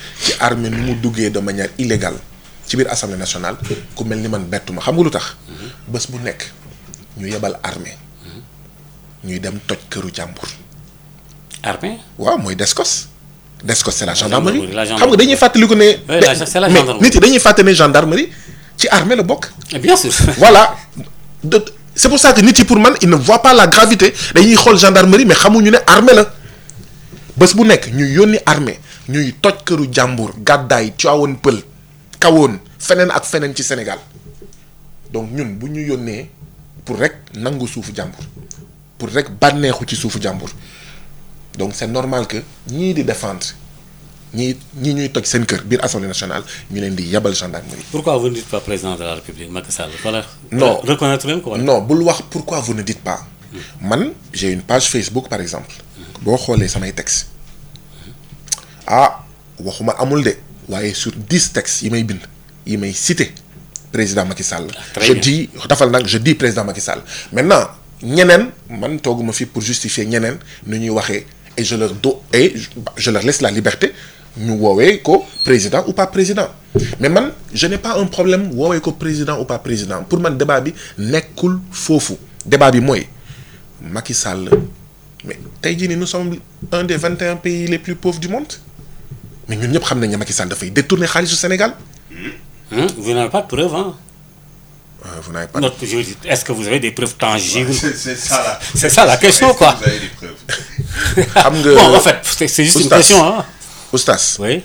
ci armée nu mu duggee de manière illégale ci biir assemblée nationale ku mel ni man bettu ma xam nga lu tax bés bu nekk ñu yebal armée ñuy dem toj këru jàmbur. armée. waaw mooy descos. descos c'est la gendarmerie la xam nga dañuy fàttaliku ne. Oui, la- c'est la mais gendarmerie. nit yi dañuy fàtte ne gendarmerie ci armée la bokk. bien sûr. voilà de c'est pour ça que nit yi pour man ils ne voient pas la gravité dañuy xool gendarmerie mais xamuñu ne armée la bés bu nekk ñu yónni armée ñuy toj këru jàmbur gàddaay Tivaouane Pël kawoon feneen ak feneen ci Sénégal donc ñun bu ñu yónnee pour rek nangu suufu jàmbur pour rek bànneexu ci suufu jàmbur donc c'est normal que ñii di défendre ñii ñii ñuy toj seen kër biir assemblée nationale ñu leen di yebal gendarmerie. pourquoi vous ne dites pas président de la république Macky Sall voilà. non reconnaître leen ko wala. non bul wax pourquoi vous ne dites pas man j'ai une page Facebook par exemple boo xoolee samay textes ah waxuma amul de waaye sur dix textes yi may bind yi may cité président Macky Sall. très je bien. dis dafal nag je dis président Macky Sall maintenant ñeneen man tooguma fi pour justifier ñeneen nu ñuy waxee et je leur do et je leur laisse la liberté ñu woowee ko président ou pas président mais man je n'ai pas un problème woowee ko président ou pas président pour man débat bi nekkul foofu débat bi mooy Macky Sall mais tey jii nii nous sommes un des vingt et un pays les plus pauvres du monde mais ñun ñëpp xam nañ ne Macky Sall dafay détourner xaalisu Sénégal. Hein? vous n'avez pas de preuves hein. Euh, vous n'avez pas. Notre, je dis, est-ce que vous avez des preuves tangibles C'est- c'est ça la- C'est ça la question quoi. Vous avez des preuves. xam nga bon en fait c'est c'est juste une Oustaz. question hein. Oustaz. oui.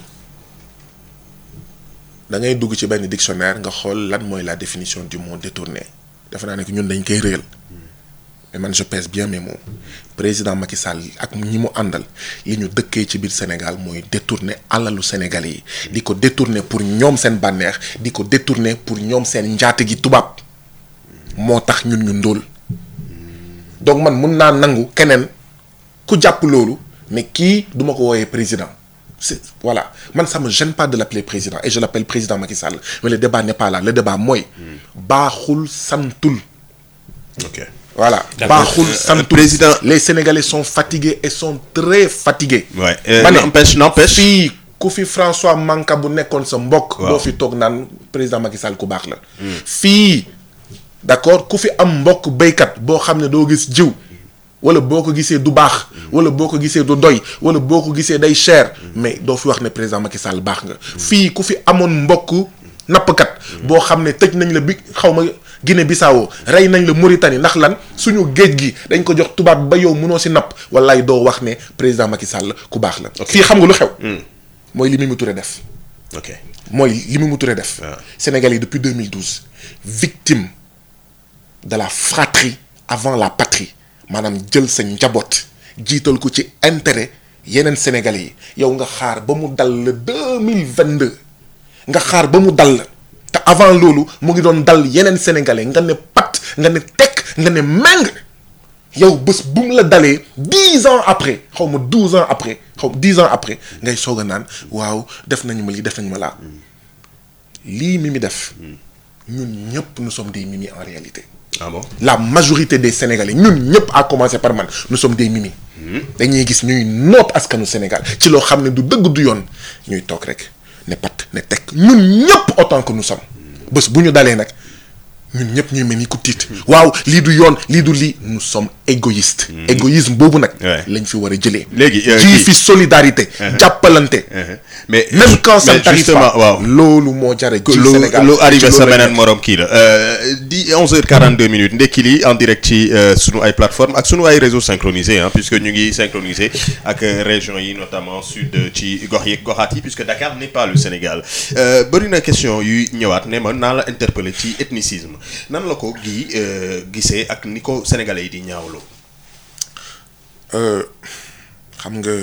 da ngay dugg ci benn dictionnaire nga xool lan mooy la définition du mot détourné defe naa ne que ñun dañ koy réel mais man je pèse bien mes mots président Macky Sall ak ñi mu àndal li ñu dëkkee ci biir Sénégal mooy détourner alalu Sénégalais yi di ko détourner pour ñoom seen bànneex di ko détourner pour ñoom seen njaate gi tubaab moo tax ñun ñu ndóol donc man mun naa nangu keneen ku jàpp loolu mais kii duma ko wooyee président c'est voilà man ça me gêne pas de l'appeler président et je l'appelle président Macky Sall mais le débat n'est pas là le débat mooy baaxul santul ok voilà D'accord. baaxul Euh, santul président- les Sénégalais sont fatigués et sont très fatigués Ouais, euh, ma ne n'empêche- n'empêche. fii ku fi François Manka bu nekkoon sa mbokk Waaw. boo fi toog naan président Macky Sall ku baax la fii d'accord ku fi am mbokk béykat boo xam ne doo gis jiw wala boo ko gisee du baax wala boo ko gisee du doy wala boo ko gisee day cher mais doo fi wax ne président Macky Sall baax nga fii ku fi amoon mbokk nappkat boo xam ne tëj nañ la bi xaw ma Guinée Bissau rey nañ la Mauritanie ndax lan suñu géej gi dañ ko jox tubaab ba yow mënoo si napp wallaay doo wax ne président Macky Sall ku baax la fii xam nga lu xew mooy li Mimi Touré def ok mooy li Mimi Touré def Sénégal yi depuis 2012 victime de la fratrie avant la patrie maanaam jël sa njaboot jiital ko ci intérêt yeneen Sénégalais yi yow nga xaar ba mu dal le 2022 nga xaar ba mu dal la te avant loolu mu ngi doon dal yeneen Sénégalais nga ne pat nga ne tekk nga ne meng yow bés bu mu la dalee dix ans après xaw ma douze ans après xaw dix ans après ngay soog a naan waaw def nañu ma lii def nañu ma laa lii Mimi def ñun ñëpp nous sommes des Mimi en réalité. ah bon la majorité des Sénégalais ñun ñëpp à commencer par man nous sommes des Mimi. dañuy gis ñuy noot askanu Sénégal ci loo xam ne du dëgg du yoon ñuy toog rek ne pat ne tekk ñun ñëpp autant que nous sommes bés bu ñu dalee nag ñun ñëpp ñuy mel ni ku tiit waaw lii du yoon lii du lii nous sommes égoïstes. égoïsme boobu nag. lañ fi war a jëlee. léegi ji fi solidarité. jàppalante. mais même quand ça mais ne t'arrive justement, pas waaw. loolu moo jare ji lu Sénégal lu arrivé ci sa loolu lañ beneen nekk. morom kii la euh, di 11h42 minutes ndekki li en direct ci euh, sunu ay plateforme ak sunu ay réseaux synchronisés hein, puisque ñu ngi synchronisé ak euh, régions yi notamment sud euh, ci gox yeeg goxaat yi puisque Dakar n'est pas le Sénégal euh, bëri na question yuy ñëwaat ne ma naa la interpeller ci ethnicisme nan la ko gi euh, gisee ak ni ko sénégalais yi di ñaawloo. Euh, xam nga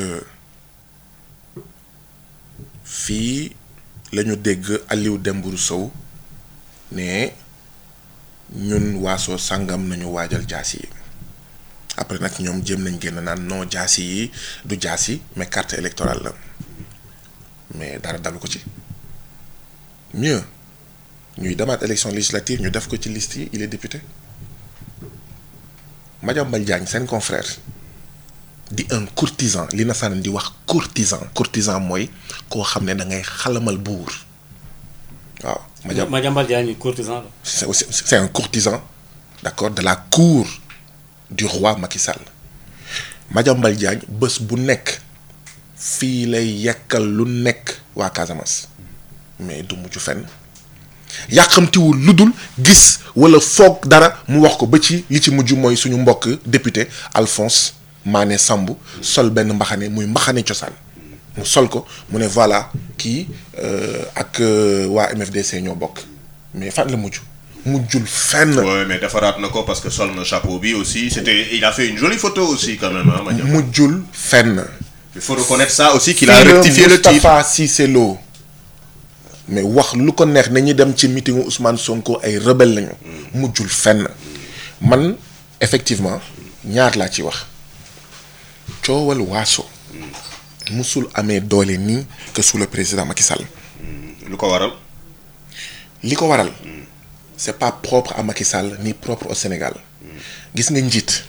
fii la ñu dégg Aliou Dembourou Sow ne ñun waasoo sàngam nañu waajal jaasi yi après nag ñoom jéem nañ génn naan non jaasi yi du jaasi mais carte électorale la mais dara dalu ko ci mieux ñuy demaat élection législative ñu def ko ci liste yi il est député Madiambal Diagne seen confrère di un courtisan li nasaraan di wax courtisan courtisan mooy koo xam ne da ngay xalamal buur waaw. Madiambal Madiambal Diagne courtisan la. c'est aussi- c'est un courtisan d'accord de la cour du roi Macky Sall Madiambal Diagne bés bu nekk fii lay yekkal lu nekk waa Casamance mais du mujj fenn yàqamtiwul lu dul gis wala foog dara mu wax ko ba ci li ci mujj mooy suñu mbokk député Alphonse Mané Samb sol benn mbaxane muy mbaxane cosaan mu sol ko mu ne voilà kii euh, ak euh, waa MFDC ñoo bokk mais fan la mujj mujjul fenn. Ouais, mais defaraat na ko parce que sol na chapeau bi aussi c'était il a fait une jolie photo aussi quand même hein, Madiambal. mujjul fenn. il faut reconnaître ça aussi qu'il a Fii la rectifié le tir Moustapha Cissé Lo mais wax lu ko neex nañu dem ci meetingu Ousmane Sonko ay rebelle lañu. mujjul fenn man effectivement ñaar laa ci wax coowal waaso musul amee doole nii que sous le président Macky Sall. lu ko waral. li ko waral c'est pas propre à Macky Sall ni propre au Sénégal gis nga njiit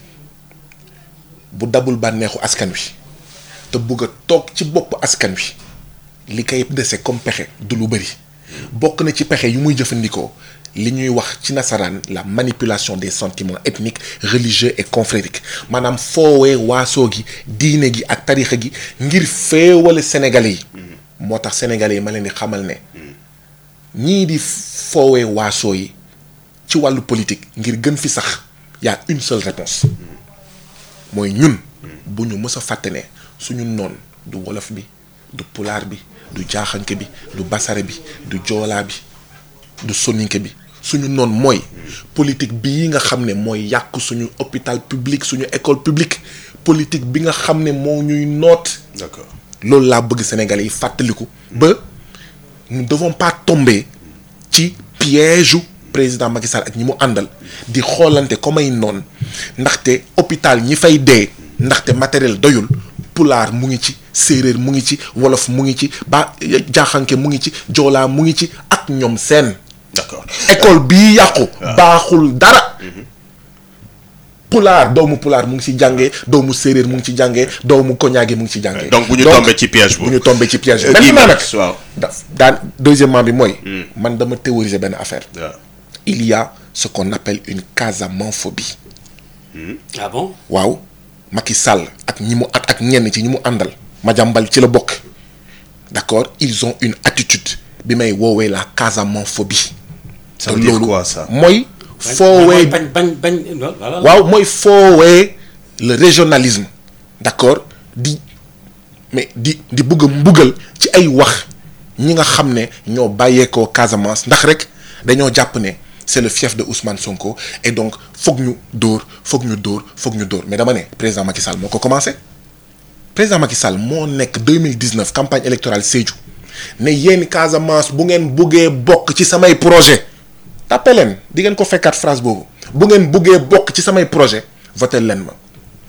bu dabul bànneexu askan wi te bugg a toog ci bopp askan wi li koy dese comme pexe du lu bëri bokk na ci pexe yu muy jëfandikoo li ñuy wax ci nasaraan la manipulation des sentiments ethniques religieux et confrériques maanaam foowee waasoo gi diine gi ak tarixa gi ngir féewale sénégalais yi moo tax sénégalais yi ma leen di xamal ne ñii di foowee waasoo yi ci wàllu politique ngir gën fi sax y a une seule réponse mooy ñun bu ñu mës a fàtte ne suñu noon du wolof bi du pulaar bi du jaaxanke bi du basare bi du joolaa bi du soninke bi suñu noon mooy politique bii nga xam ne mooy yàq suñu hôpital public suñu école publique politique bi nga xam ne moo ñuy noot d'accord loolu laa bëgg sénégalais yi fàttaliku ba nous ne devons pas tomber ci piège u président Macky Sall ak ñi mu àndal di xoolante comme ay noon ndaxte hôpital ñi fay dee ndaxte matériel doyul pulaar mu ngi ci séeréer mu ngi ci wolof mu ngi ci ba jaaxanke mu ngi ci joolaa mu ngi ci ak ñoom seen d'accord école bii yàqu baaxul dara pulaar doomu pulaar mu ngi ci jàngee doomu séeréer mu ngi ci jàngee doomu koñaage mu ngi ci jàngee donc bu ñu tombé ci piège bu ñu tombé ci piège Euh, maintenant nag Guy waaw da daan deuxièmement bi mooy man dama théoriser benn affaire il y a ce qu'on appelle une casamanphobie ah bon waaw Macky Sall ak ñi mu ak ak ñenn ci ñi mu àndal Madiambal ci la bokk d'accord ils ont une attitude bi may woowee la casamanphobie Ça veut dire quoi, ça mooy foowee bañ bañ bañ voilà. waaw mooy foowee le régionalisme d'accord di mais di di bëgg a mbugal ci ay wax ñi nga xam ne ñoo bàyyeekoo Casamance ndax rek dañoo jàpp ne c'est le fief de Ousmane Sonko et donc foog ñu dóor foog ñu dóor foog ñu dóor mais dama ne président Macky Sall moo ko commencé président Macky Sall moo nekk 2019 campagne électorale Sédhiou ne yéen Casamance bu ngeen buggee bokk ci samay projet tàppe leen di ngeen ko fekkaat phrase boobu bu ngeen buggee bokk ci samay projet voté leen ma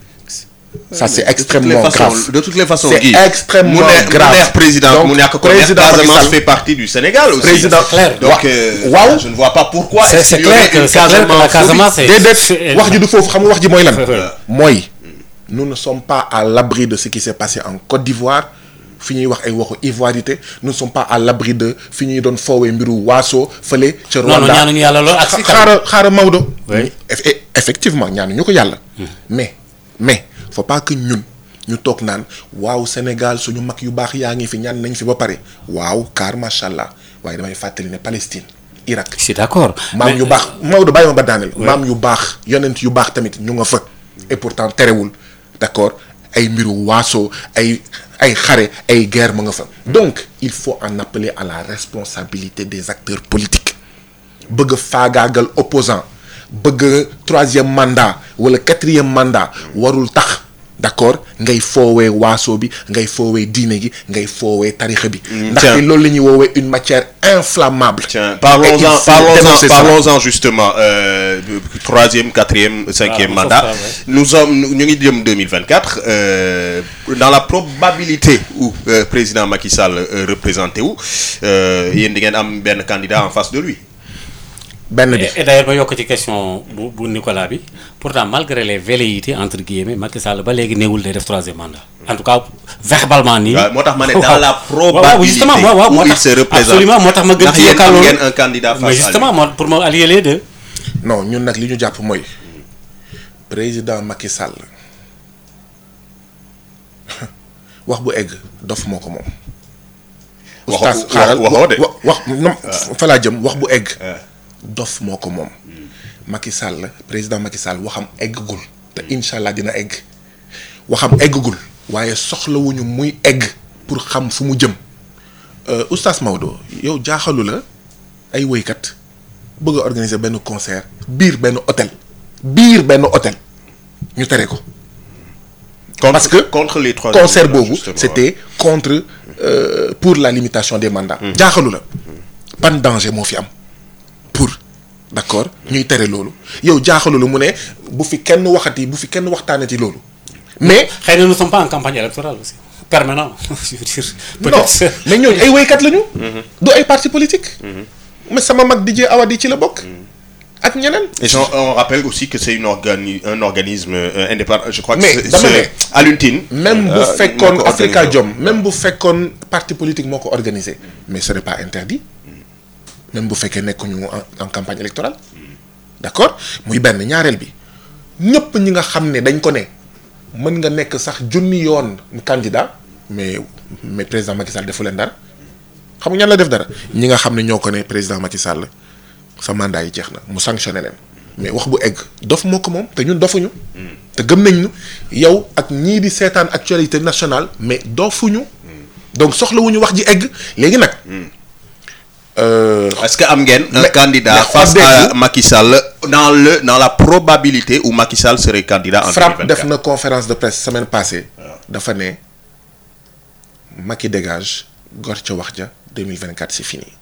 ça c'est extrêmement grave de toutes les façons c'est Guy extrêmement mu neex mu grave neex président Donc, mu ñàkk ko neex président Macky Casamance Sall- fait partie du Sénégal aussi Président- donc Wa- euh, waaw. je ne vois pas pourquoi C'est- est-ce c'est qu'il y aurait clair que- une c'est clair que la Casamance est- déedéet wax ji du foofu xam nga wax ji mooy lan Ouais. mooy nous ne sommes pas à l'abri de ce qui s'est passé en Côte d'Ivoire fi ñuy wax ay waxu ivoirité nous ne sommes pas à l'abri de fi ñuy doon foowee mbiru waaso fële ca Non, non, Rwanda ñaanuñu yàlla loolu ak si tamit. xaaral xaaral Maodo Oui. Eff- e- effectivement ñaanuñu ko yàlla mais mais faut pas que ñun ñu toog naan waaw Sénégal suñu mag yu baax yaa ngi fi ñaan nañ fi ba pare waaw car macha allah waaye damay fàttali ne Palestine Irak je suis d'accord maam Mais- yu baax Maodo bàyyi ma ba daaneel maam yu baax yonent yu baax tamit ñu nga fa et pourtant terewul d'accord ay mbiru waaso ay ay xare ay guerre mu nga fa donc il faut en appeler à la responsabilité des acteurs politiques bëgg a faagaagal opposant bëgg a troisième mandat wala quatrième mandat warul tax d'accord ngay foowee waaso bi ngay foowee diine gi ngay foowee tarixa bi ndaxte tiens. loolu la ñuy woowee une matière inflammable Tiens, Et il parlons-en, faut parlons-en, dénoncer ça. parlons-en justement. Euh, troisième, quatrième, cinquième Ah, mandat. ça, ouais. Nous sommes, nous nous sommes 2024. Euh, dans la probabilité où euh, président Macky Sall euh, représenté où, euh, il y a un candidat en face de lui. benn bi et d'ailleurs ma yokk ci question bu bu Nicolas bi pourtant malgré les velléités entre guillemets Macky Sall ba léegi néewul day def troisième mandat en tout cas verbalement nii. waaw moo tax ma ne dans la waaw probabilité justement waaw waaw moo où il tax se représente absolument moo tax ma gën ndax ci yéen yokkaat am loolu ngeen un candidat face mais à lui. justement moo pour ma allier les deux. non ñun nag li ñu jàpp mooy président Macky Sall wax bu egg dof moo ko moom. Waxo- Oustaz, wa- xaaral waxoo de. wa- wax non fa laa jëm wax bu egg. dof moo ko moom. Macky Sall président Macky Sall waxam eggagul. te incha allah dina egg. waxam eggagul. waaye soxlawuñu muy egg pour xam fu mu jëm. Euh, Oustaz Maodo yow jaaxalu la ay woykat bëgg a organiser benn concert biir benn hôtel biir benn hôtel ñu tere ko. parce que contre les trois concert candidats, boobu justement, c'était contre euh, pour la limitation des mandats. jaaxalu la ban danger moo fi am pour d'accord ñuy tere loolu yow jaaxalu la mu ne bu fi kenn waxati bu fi kenn waxtaanati loolu. mais xëy na nous sommes pas en campagne électorale aussi permanent je veux dire. non peut-être mais ñooñu ay woykat lañu. du ay parti politique. mais sama mag DJ Awadi ci la bokk. ak ñeneen. Et j'en- on rappelle aussi que c'est une organi- un organisme euh, indépendant. Je crois que mais c'est dama c'est Alioune Tine, ne même bu euh, fekkoon moo ko Africa organisé. Jom même bu fekkoon parti politique moo ko organisé mais ce n'est pas interdit même bu fekkee nekkuñu en en campagne électorale d'accord muy benn ñaareel bi ñëpp ñi nga xam ne dañ ko ne mën nga nekk sax junni yoon candidat mais mais président Macky Sall defu leen dara xam nga ñan la def dara ñi nga xam ne ñoo ko ne président Macky Sall sa mandat yi jeex na mu sanctionné leen mais wax bu egg dof moo ko moom te ñun dofuñu te gëm nañ ñu yow ak ñii di seetaan actualité nationale mais dofuñu donc soxlawuñu wax ji egg léegi nag. Est-ce que am ngeen un mais- candidat mais face à xoddeeku- Macky Sall dans le dans la probabilité où Macky Sall serait candidat en Frappe 2024 def na conférence de presse semaine passée dafa ne Macky dégage gor ca wax ja 2024 c'est fini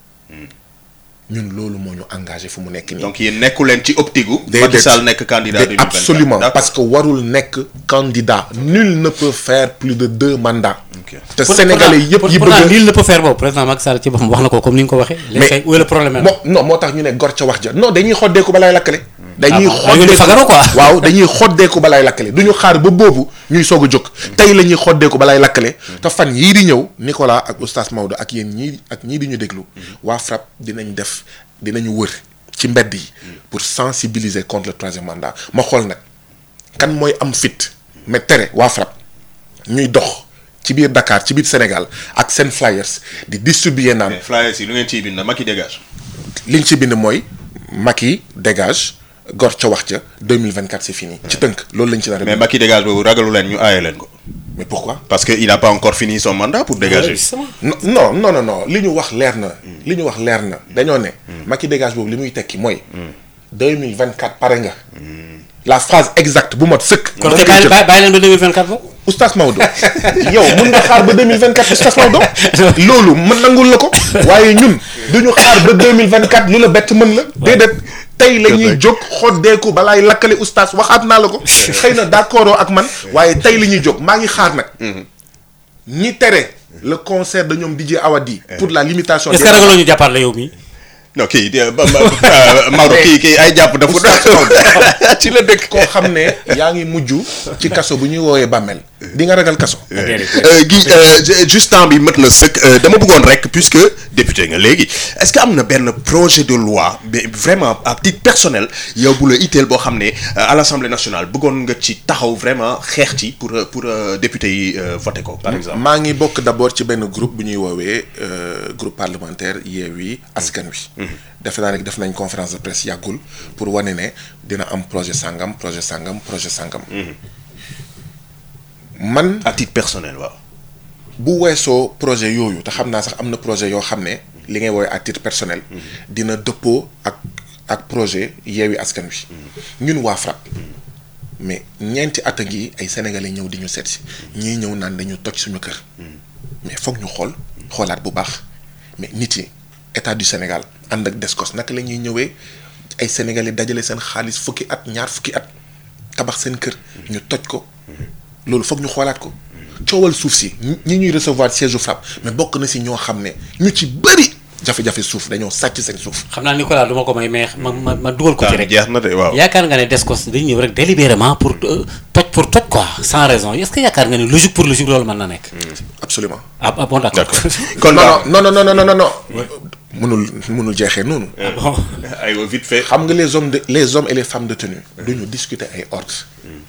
ñun loolu moo ñu engagé fu mu nekk nii. donc yéen nekku leen ci optique gu Déedéet. Macky Sall nekk candidat Dé- 2024 absolument D'accord. parce que warul nekk candidat nul ne peut faire plus de deux mandats. te Pour- sénégalais pourtant- yëpp pour- yi pourtant bëgg nul ne peut faire boobu président Macky Sall ci boppam wax na ko comme ni nga ko waxee. léegi kay où est le problème moo non moo tax ñu ne gor ca wax ja non dañuy xoddeeku balaay lakkale. dañuy Ah bon, da ngeen di fagaru quoi. waaw dañuy xoddeeku balaay lakkale du ñu xaar ba boobu ñuy soog a jóg. tey la ñuy xoddeeku balaay lakkale. te fan yii di ñëw Nicolas ak oustaz Maodo ak yéen ñii ak ñii di ñu déglu. waa FRAPP dinañ def dinañu wër ci mbedd yi. pour sensibiliser contre le troisième mandat ma xool nag kan mooy am fit mais tere waa FRAPP ñuy dox. ci biir Dakar ci biir Sénégal ak seen flyers di distribuer naan. Mais flyers yi lu ngeen ciy bind Macky dégage. liñ ci bind mooy Macky dégage gor ca wax ca 2024 c'est fini. ci tënk loolu lañ ci nar a mais Macky dégage boobu ragalu leen ñu aaye leen ko. mais pourquoi. parce que il n'a pas encore fini son mandat pour dégager. non non non non non li ñu wax leer na. li ñu wax leer na dañoo ne. Macky dégage boobu li muy tekki mooy. 2024 pare nga. la phrase exacte bu mot sëkk. kon kay bàyyi bàyyi bàyyi leen ba 2024 boobu. Oustaz Maodo yow mun nga xaar ba 2024 Oustaz Maodo loolu mën nangul la ko waaye ñun duñu xaar ba 2024 lu la bett mën la déedéet tey la ñuy jóg xoddeeku balaay lakkale Oustaz waxaat naa la ko xëy na d'accord ak man waaye tey la ñuy jóg maa ngi xaar nag ñi tere le concert de ñoom DJ Awadi pour la limitation est-ce que ragaloo ñu jàppaat la yow mii. non kii de ba Maodo kii kii ay jàpp dafa ci la dëkk. koo xam ne yaa ngi mujj ci kaso bu ñuy woowee bàmmeel di nga ragal kaso. gi juste temps bi mët na sëkk dama bëggoon rek puisque député nga léegi est-ce que am na benn projet de loi mais vraiment à titre personnel yow bu la itteel boo xam ne à l'Assemblée nationale bëggoon nga ci taxaw vraiment xeex ci pour pour député yi voter ko par exemple. maa ngi bokk d'abord ci benn groupe bu ñuy woowee groupe parlementaire Yewwi Askan Wi. defe naa ne def nañ conférence de presse yàggul pour wane ne dina am projet sangam projet sangam projet sangam. man à titre personnel waaw. bu weesoo projet yooyu te xam naa sax am na projet yoo xam ne li ngay woowee à titre personnel. dina dëppoo ak ak projet Yewwi Askan Wi. ñun waa FRAPP. mais ñeenti at a ngi ay sénégalais ñëw di ñu seet si ñii ñëw naan dañu toj suñu kër. mais foog ñu xool xoolaat bu baax mais nit yi état du Sénégal ànd ak Descos naka la ñuy ñëwee ay sénégalais dajale seen xaalis fukki at ñaar fukki at tabax seen kër. ñu toj ko. loolu foog ñu xoolaat ko. coowal suuf si ñi ñuy recevoir siège FRAPP mais bokk na si ñoo xam ne ñu ci bëri jafe-jafe suuf dañoo sàcc seen suuf. xam naa Nicolas du ma ko may mais ma ma ma dugal ko ci rek. jeex na de waaw. yaakaar nga ne Descos dañu ñëw rek délibérément pour euh, toj pour toj quoi sans raison est-ce que yaakaar nga ne logique pour logique loolu mën na nekk. absolument ah ah bon d'accord. kon non non non non non non non non mënul mënul jeexee noonu. ah bon. aywa vite fait. xam nga les hommes de les hommes et les femmes de tenue duñu discuter ay ordres.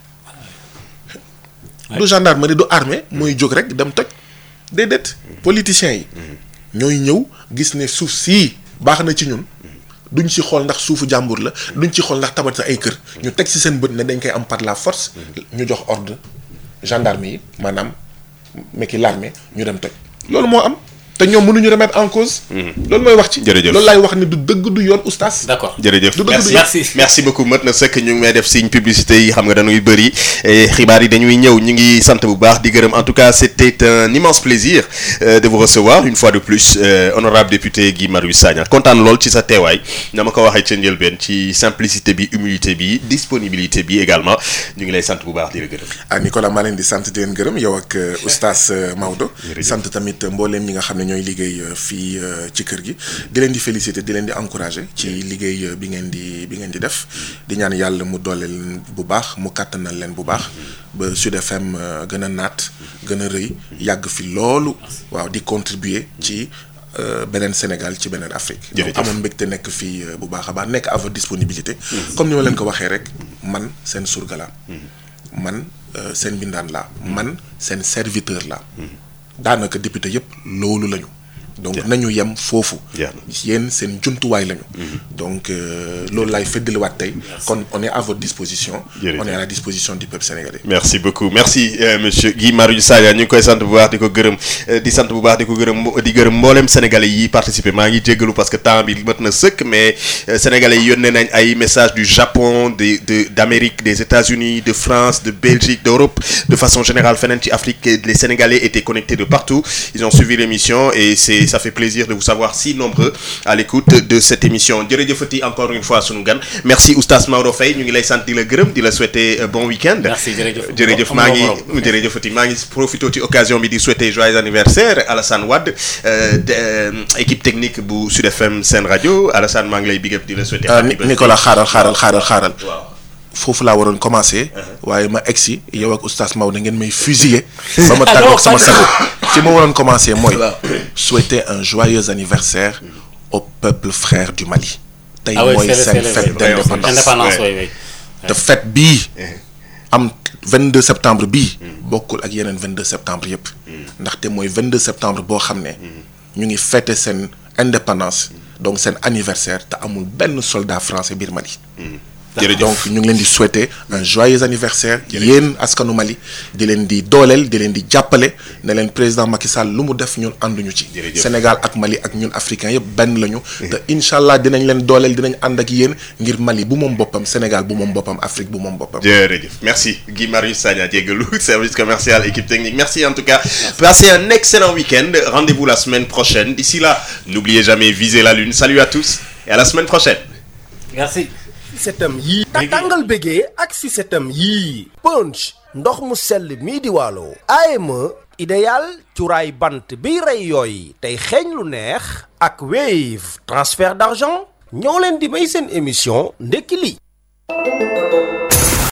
du gendarmerie du armée mooy jóg rek dem toj déedéet politiciens yi ñooy ñëw gis ne suuf sii baax na ci ñun duñ ci xool ndax suufu jàmbur la duñ ci xool ndax tabax sa ay kër ñu teg ci seen bët ne dañ koy am par la force ñu jox ordre gendarme yi maanaam mekki l'armée ñu dem toj loolu moo am te ñoom mënuñu remettre en cause loolu mooy wax ci Jërëjëf. loolu laay wax ni du dëgg du yoon oustaz d'accord. jërëjëf du dëgg du merci yoon. merci beaucoup mët na sëkk ñu ngi may def signe publicité yi xam nga dañuy bëri et xibaar yi dañuy ñëw ñu ngi sant bu baax di gërëm en tout cas c'était un immense plaisir euh, de vous recevoir une fois de plus euh, honorable député Guy Marius Sagna kontaan lool ci sa teewaay na ma ko waxee ca njëlbeen ci simplicité bi humilité bi disponibilité bi également ñu ngi lay sant bu baax di la gërëm. ah Nicolas maa leen di sant di leen gërëm yow ak euh, oustaz euh, Maodo sant tamit mbooleem ñi nga xam ne ñooy liggéey euh, fii euh, ci kër gi di leen di féliciter di leen di encourager ci liggéey euh, bi ngeen di bi ngeen di def di ñaan yàlla mu doole leen bu baax mu kàttanal leen bu baax ba Sud FM euh, gën a naat gën a rëy yàgg fi loolu waaw di contribuer ci euh, beneen Sénégal ci beneen Afrique donc Jërëjëf. amoon mbégte nekk fii euh, bu baax a baax nekk à votre disponibilité comme ni ma leen ko waxee rek man seen surga laa man euh, seen bindaan laa man seen serviteur laa daanaka député yëpp loolu lañu donc nañu yem foofu Jeex yéen seen jumtuwaay lañu donc euh, loolu laay feddaliwaat tey kon on est à votre disposition Jërëjëf. on est à la disposition du peuple sénégalais merci beaucoup merci euh, monsieur Guy Marius Sagna ñu ngi koy sant bu baax di ko gërëm euh, di sant bu baax di ko gërëm mbo- di gërëm mboolem sénégalais yi participer maa ngi jéggalu parce que temps bi mat na sëkk mais euh, sénégalais yi yónnee nañ ay messages du Japon de de d'Amérique des États-Unis de France de Belgique d'Europe de façon générale feneen ci Afrique et les sénégalais étaient connectés de partout ils ont suivi l'émission et c'est ça fait plaisir de vous savoir si nombreux à l'écoute de cette émission jërëjëfati encore une fois sunu gan merci oustaz Maodo Faye ñu ngi lay sant di la gërëm di la souhaiter euh, bon week-end Merci, jërëjëf. jërëjëf Am maa nga ngi borom. jërëjëfati maa ngi profité ci occasion bi di souhaiter joyeux anniversaire Alassane Wade euh, de, euh, équipe technique bu Sud FM Sen Radio Alassane maa ngi lay big up di la souhaiter Euh, happy Ni- birthday. Nicolas xaaral xaaral xaaral xaaral waaw foofu laa waroon commencer waaye ma egsi yow ak oustaz Maodo ngeen may fusiller ba ma tàggoog sama sago fi ma waroon commencer mooy souhaiter un joyeux anniversaire au peuple frère du Mali tey Ah ouais, mooy c'est le- seen c'est le- fête d'indépendance indépendance oui oui. te fête bii am 22 septembre bii bokkul ak yeneen 22 septembre yëpp ndaxte mooy 22 septembre boo xam ne ñu ngi fêter seen indépendance donc seen anniversaire te amul benn soldat français biir Mali jërëjëf donc ñu ngi leen di souhaiter un joyeux anniversaire yéen askanu Mali di leen di dooleel di leen di jàppale ne leen président Macky Sall lu mu def ñun ànduñu ci Jërëjëf. Sénégal ak Mali ak ñun africains yëpp benn lañu te incha allah dinañ leen dooleel dinañ ànd ak yéen ngir Mali bu moom boppam Sénégal bu moom boppam Afrique bu moom boppam jërëjëf merci Guy Marius Sagna jéggalu service commercial équipe technique merci en tout cas passez un excellent week-end rendez-vous la semaine prochaine d'ici là n'oubliez jamais viser la lune salut à tous et à la semaine prochaine merci. Susetam yii tàngal bégee ak Susetam yii punch ndox mu sell mii di waalo AME idéal cuuraay bant biy rey yooy tey xeeñ lu neex ak Wave transfert d'argent ñoo leen di may seen émission ndekki li